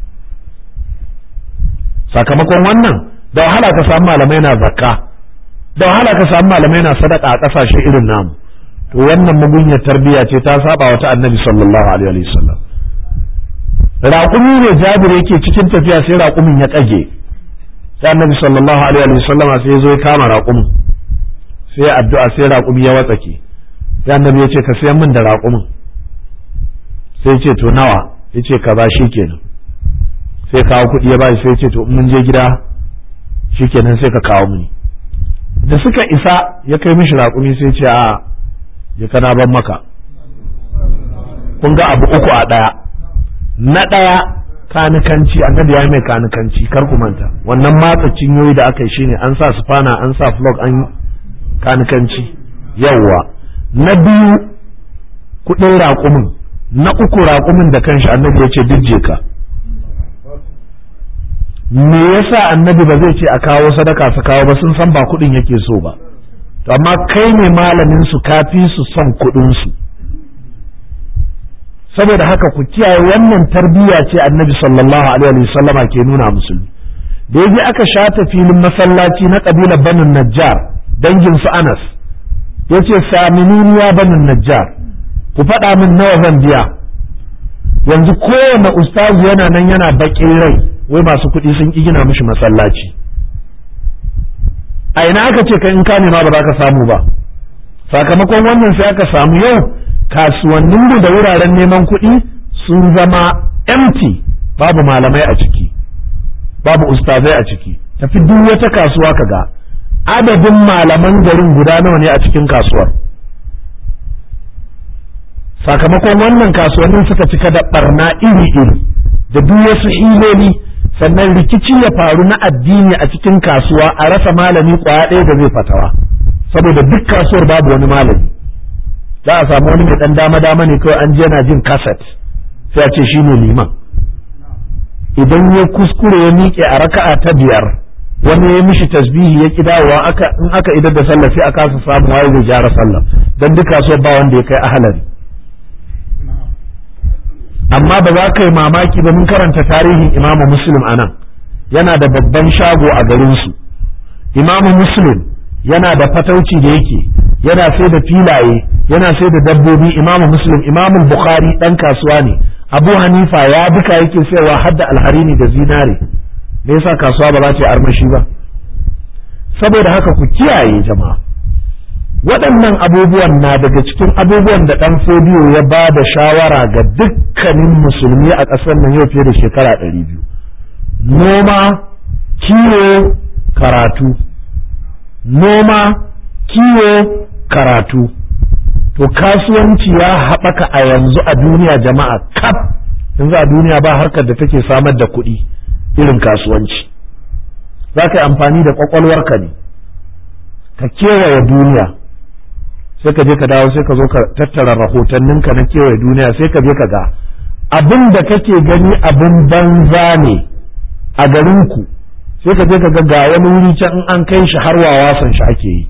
Speaker 1: sakamakon wannan da wahala ka samu malamai na zakka da wahala ka samu malamai na sadaka a kasashe irin namu to wannan mugunyar tarbiyya ce ta saba wata annabi sallallahu alaihi wa sallam raƙumi ne jabir yake cikin tafiya sai raƙumin ya ƙage sai annabi sallallahu alaihi wa sallam sai ya zo ya kama raƙumin sai addu'a sai raƙumi ya watsake sai annabi ya ce ka sayan min da raƙumin sai ya ce to nawa ya ce ka ba shi kenan sai kawo kuɗi ya bashi sai ce to mun je gida shikenan sai ka kawo mini da suka isa ya kai mishi raƙumi sai ce a ya kana ban maka kun ga abu uku a ɗaya na ɗaya kanikanci annabi ya mai kanikanci kar ku manta wannan matsa cinyoyi da aka yi shine an sa sufana an sa flog an kanikanci yawwa na biyu kuɗin raƙumin na uku raƙumin da kanshi annabi ya ce dijje ka me yasa annabi ba zai ce a kawo sadaka su kawo ba sun san ba kuɗin yake so ba to amma kai ne malamin su kafi su son kuɗin su saboda haka ku kiyaye wannan tarbiyya ce annabi sallallahu alaihi wasallama ke nuna musulmi da yaje aka shata filin masallaci na kabilar banin najjar dangin su anas yace saminuni ya banin najjar ku faɗa min nawa zan biya yanzu kowane ustazu yana nan yana baƙin rai wai masu kuɗi sun ƙi gina mishi masallaci a ina aka ce ka in ka nema ba za ka samu ba sakamakon wannan sai aka samu yau kasuwanninmu da wuraren neman kuɗi sun zama empty babu malamai a ciki babu ustazai a ciki tafi duk wata kasuwa ka ga adadin malaman garin guda nawa ne a cikin kasuwar sakamakon wannan kasuwannin suka cika da barna iri-iri da duk wasu iloli sannan rikici ya faru na addini a cikin kasuwa a rasa malami kwaya ɗaya da zai fatawa saboda duk kasuwar babu wani malami za a samu wani mai ɗan dama-dama ne kawai an je yana jin kaset sai a ce shi ne liman idan ya kuskure ya miƙe a raka'a ta biyar wani ya mishi tasbihi ya ki dawowa aka in aka idar da sallah sai a kasa samu waye zai gyara sallah dan duk kasuwar ba wanda ya kai ahalari amma ba za ka yi mamaki ba mun karanta tarihin imamu muslim a nan yana da babban shago a garinsu imamu muslim yana da fatauci da yake yana sai da filaye yana sai da dabbobi imamu muslim imamu bukhari dan kasuwa ne abu hanifa ya duka yake sayarwa har da alharini da zinare me yasa kasuwa ba za ta yi armashi ba saboda haka ku kiyaye jama'a waɗannan abubuwan na daga cikin abubuwan da ɗan fodiyo ya ba da shawara ga dukkanin musulmi a ƙasar nan yau fiye da shekara ɗari biyu noma kiwo karatu noma kiwo karatu to kasuwanci ya haɓaka a yanzu a duniya jama'a kaf yanzu a duniya ba harkar da take samar da kuɗi irin kasuwanci za ka yi amfani da ƙwaƙwalwarka ne ka kewaye duniya sai ka je ka dawo sai ka zo ka tattara rahotanninka na kewaye duniya sai ka je ka ga abin da kake gani abin banza ne a garinku sai ka je ka ga ga wani wuri can in an kai shi har wawasan shi ake yi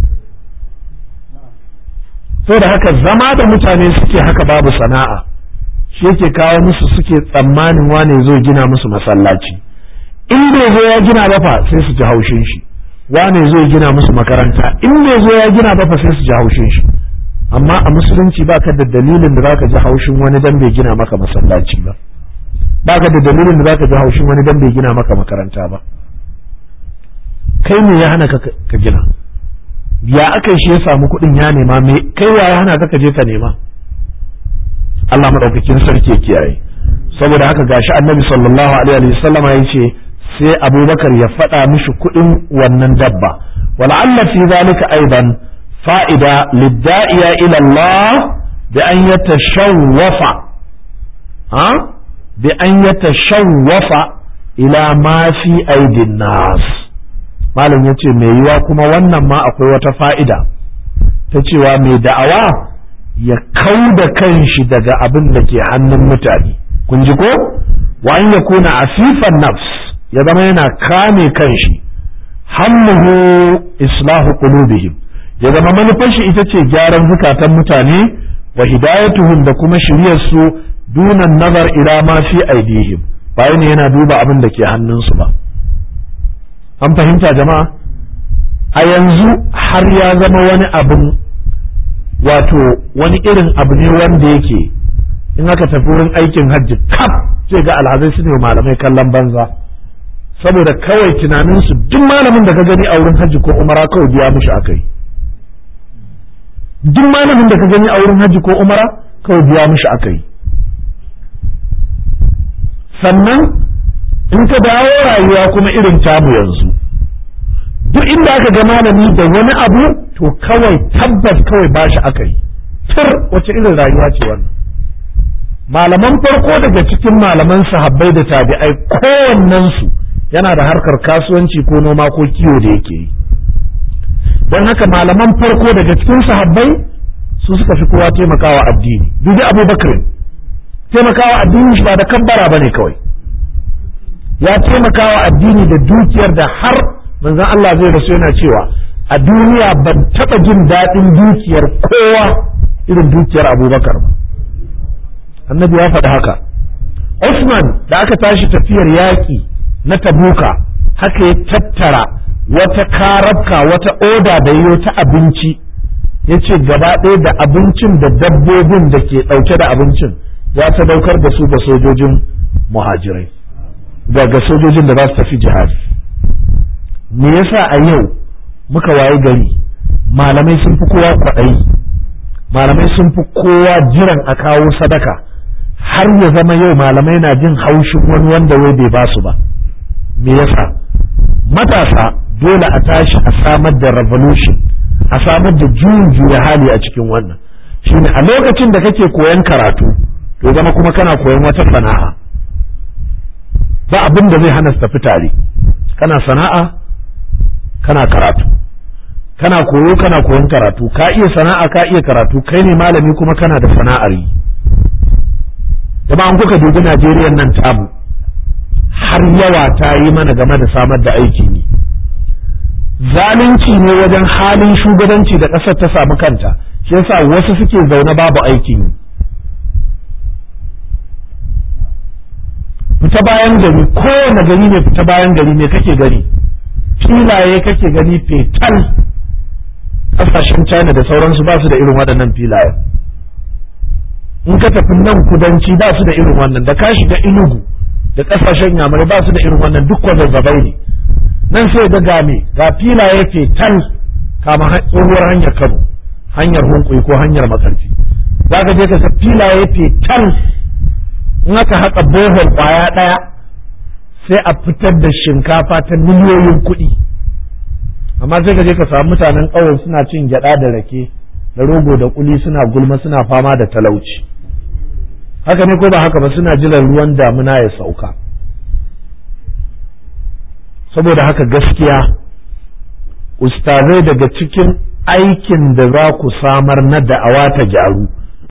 Speaker 1: da haka zama da mutane suke haka babu sana'a shi yake kawo musu suke tsammanin wane zo gina musu masallaci in bai zo ya gina ba fa sai su ji haushin shi wane zo gina musu makaranta in bai zo ya gina ba fa sai su ji haushin shi amma a musulunci baka da dalilin da zaka ji haushin wani dan bai gina maka masallaci ba baka da dalilin da zaka ji haushin wani dan bai gina maka makaranta ba kai ne ya hana ka gina ya aka shi ya samu kuɗin ya nema me kai wa ya hana ka ka je ka nema Allah madaukakin sarki ya kiyaye saboda haka gashi annabi sallallahu alaihi wasallam ya ce sai abubakar ya faɗa mishi kuɗin wannan dabba wala'alla fi zalika aidan fa'ida lidda'iya ila Allah bi an yatashawwafa ha bi an yatashawwafa ila ma fi aidin nas malam ya ce mai yiwa kuma wannan ma akwai wata fa'ida ta cewa mai da'awa ya kau da kanshi daga abin da ke hannun mutane kun ji ko wa an ya kuna asifan nafs ya zama yana kame kanshi hammuhu islahu qulubihim ya zama manufar shi ita ce gyaran zukatan mutane wa hidayatuhum da kuma shiryar su dunan nazar ila ma fi aidihim bayan yana duba abin da ke hannunsu ba an fahimta jama'a a yanzu har ya zama wani abin wato wani irin abu ne wanda yake in aka tafi wurin aikin hajji kaf sai ga alhazai su ne malamai kallon banza saboda kawai tunaninsu duk malamin da ka gani a wurin hajji ko umara kawai biya mushi akai duk malamin da ka gani a wurin hajji ko umara kawai biya mushi akai sannan in ka dawo rayuwa kuma irin tamu yanzu duk inda aka ga malami da wani abu to kawai tabbas kawai bashi aka yi tur wace irin rayuwa ce wannan malaman farko daga cikin malaman sahabbai da tabi'ai kowannensu yana da harkar kasuwanci ko noma ko kiwo da yake yi don haka malaman farko daga cikin sahabbai su suka fi kowa taimakawa addini dubi abubakar taimakawa addini shi ba da kabbara ba ne kawai ya taimaka wa addini da dukiyar da har manzon Allah zai rasu yana cewa a duniya ban taɓa jin daɗin dukiyar kowa irin dukiyar abubakar ba annabi ya faɗi haka Usman da aka tashi tafiyar yaƙi na tabuka haka ya tattara wata karabka wata oda da yiwo ta abinci ya ce gaba ɗaya da abincin da dabbobin da ke ɗauke da abincin ya sadaukar da su ga sojojin muhajirai ga sojojin da za su tafi jihadi me yasa a yau muka waye gari malamai sun fi kowa kwaɗayi malamai sun fi kowa jiran a kawo sadaka har ya zama yau malamai na jin haushin wani wanda wai bai ba su ba me yasa matasa dole a tashi a samar da revolution a samar da juyin juya hali a cikin wannan shine a lokacin da kake koyan karatu to zama kuma kana koyan wata sana'a ba abin da zai hana su tafi tare kana sana'a kana karatu kana koyo kana koyon karatu ka iya sana'a ka iya karatu kai ne malami kuma kana da sana'ar yi da an kuka dubi Najeriya nan tamu har yawa ta yi mana game da samar da aikin yi zalunci ne wajen halin shugabanci da ƙasar ta samu kanta shi yasa wasu suke zaune babu aikin yi fita bayan gari kowane gari ne fita bayan gari ne kake gari filaye kake gani fetal kasashen china da sauransu ba su da irin waɗannan filaye in ka tafi nan kudanci ba su da irin wannan da ka shiga inugu da kasashen yamurai ba su da irin wannan duk kwazazzabai ne nan sai ga game ga filaye fetal kama tsohuwar hanyar kano hanyar hunkuyi ko hanyar makarfi za ka je ka sa filaye fetal in aka haƙa bohol ƙwaya ɗaya sai a fitar da shinkafa ta miliyoyin kuɗi amma sai ka je ka samu mutanen ƙauye suna cin gyaɗa da rake da rogo da kuli suna gulma suna fama da talauci haka ne ko ba haka ba suna jiran ruwan damuna ya sauka saboda haka gaskiya ustazai daga cikin aikin da za ku samar na da'awa ta gyaru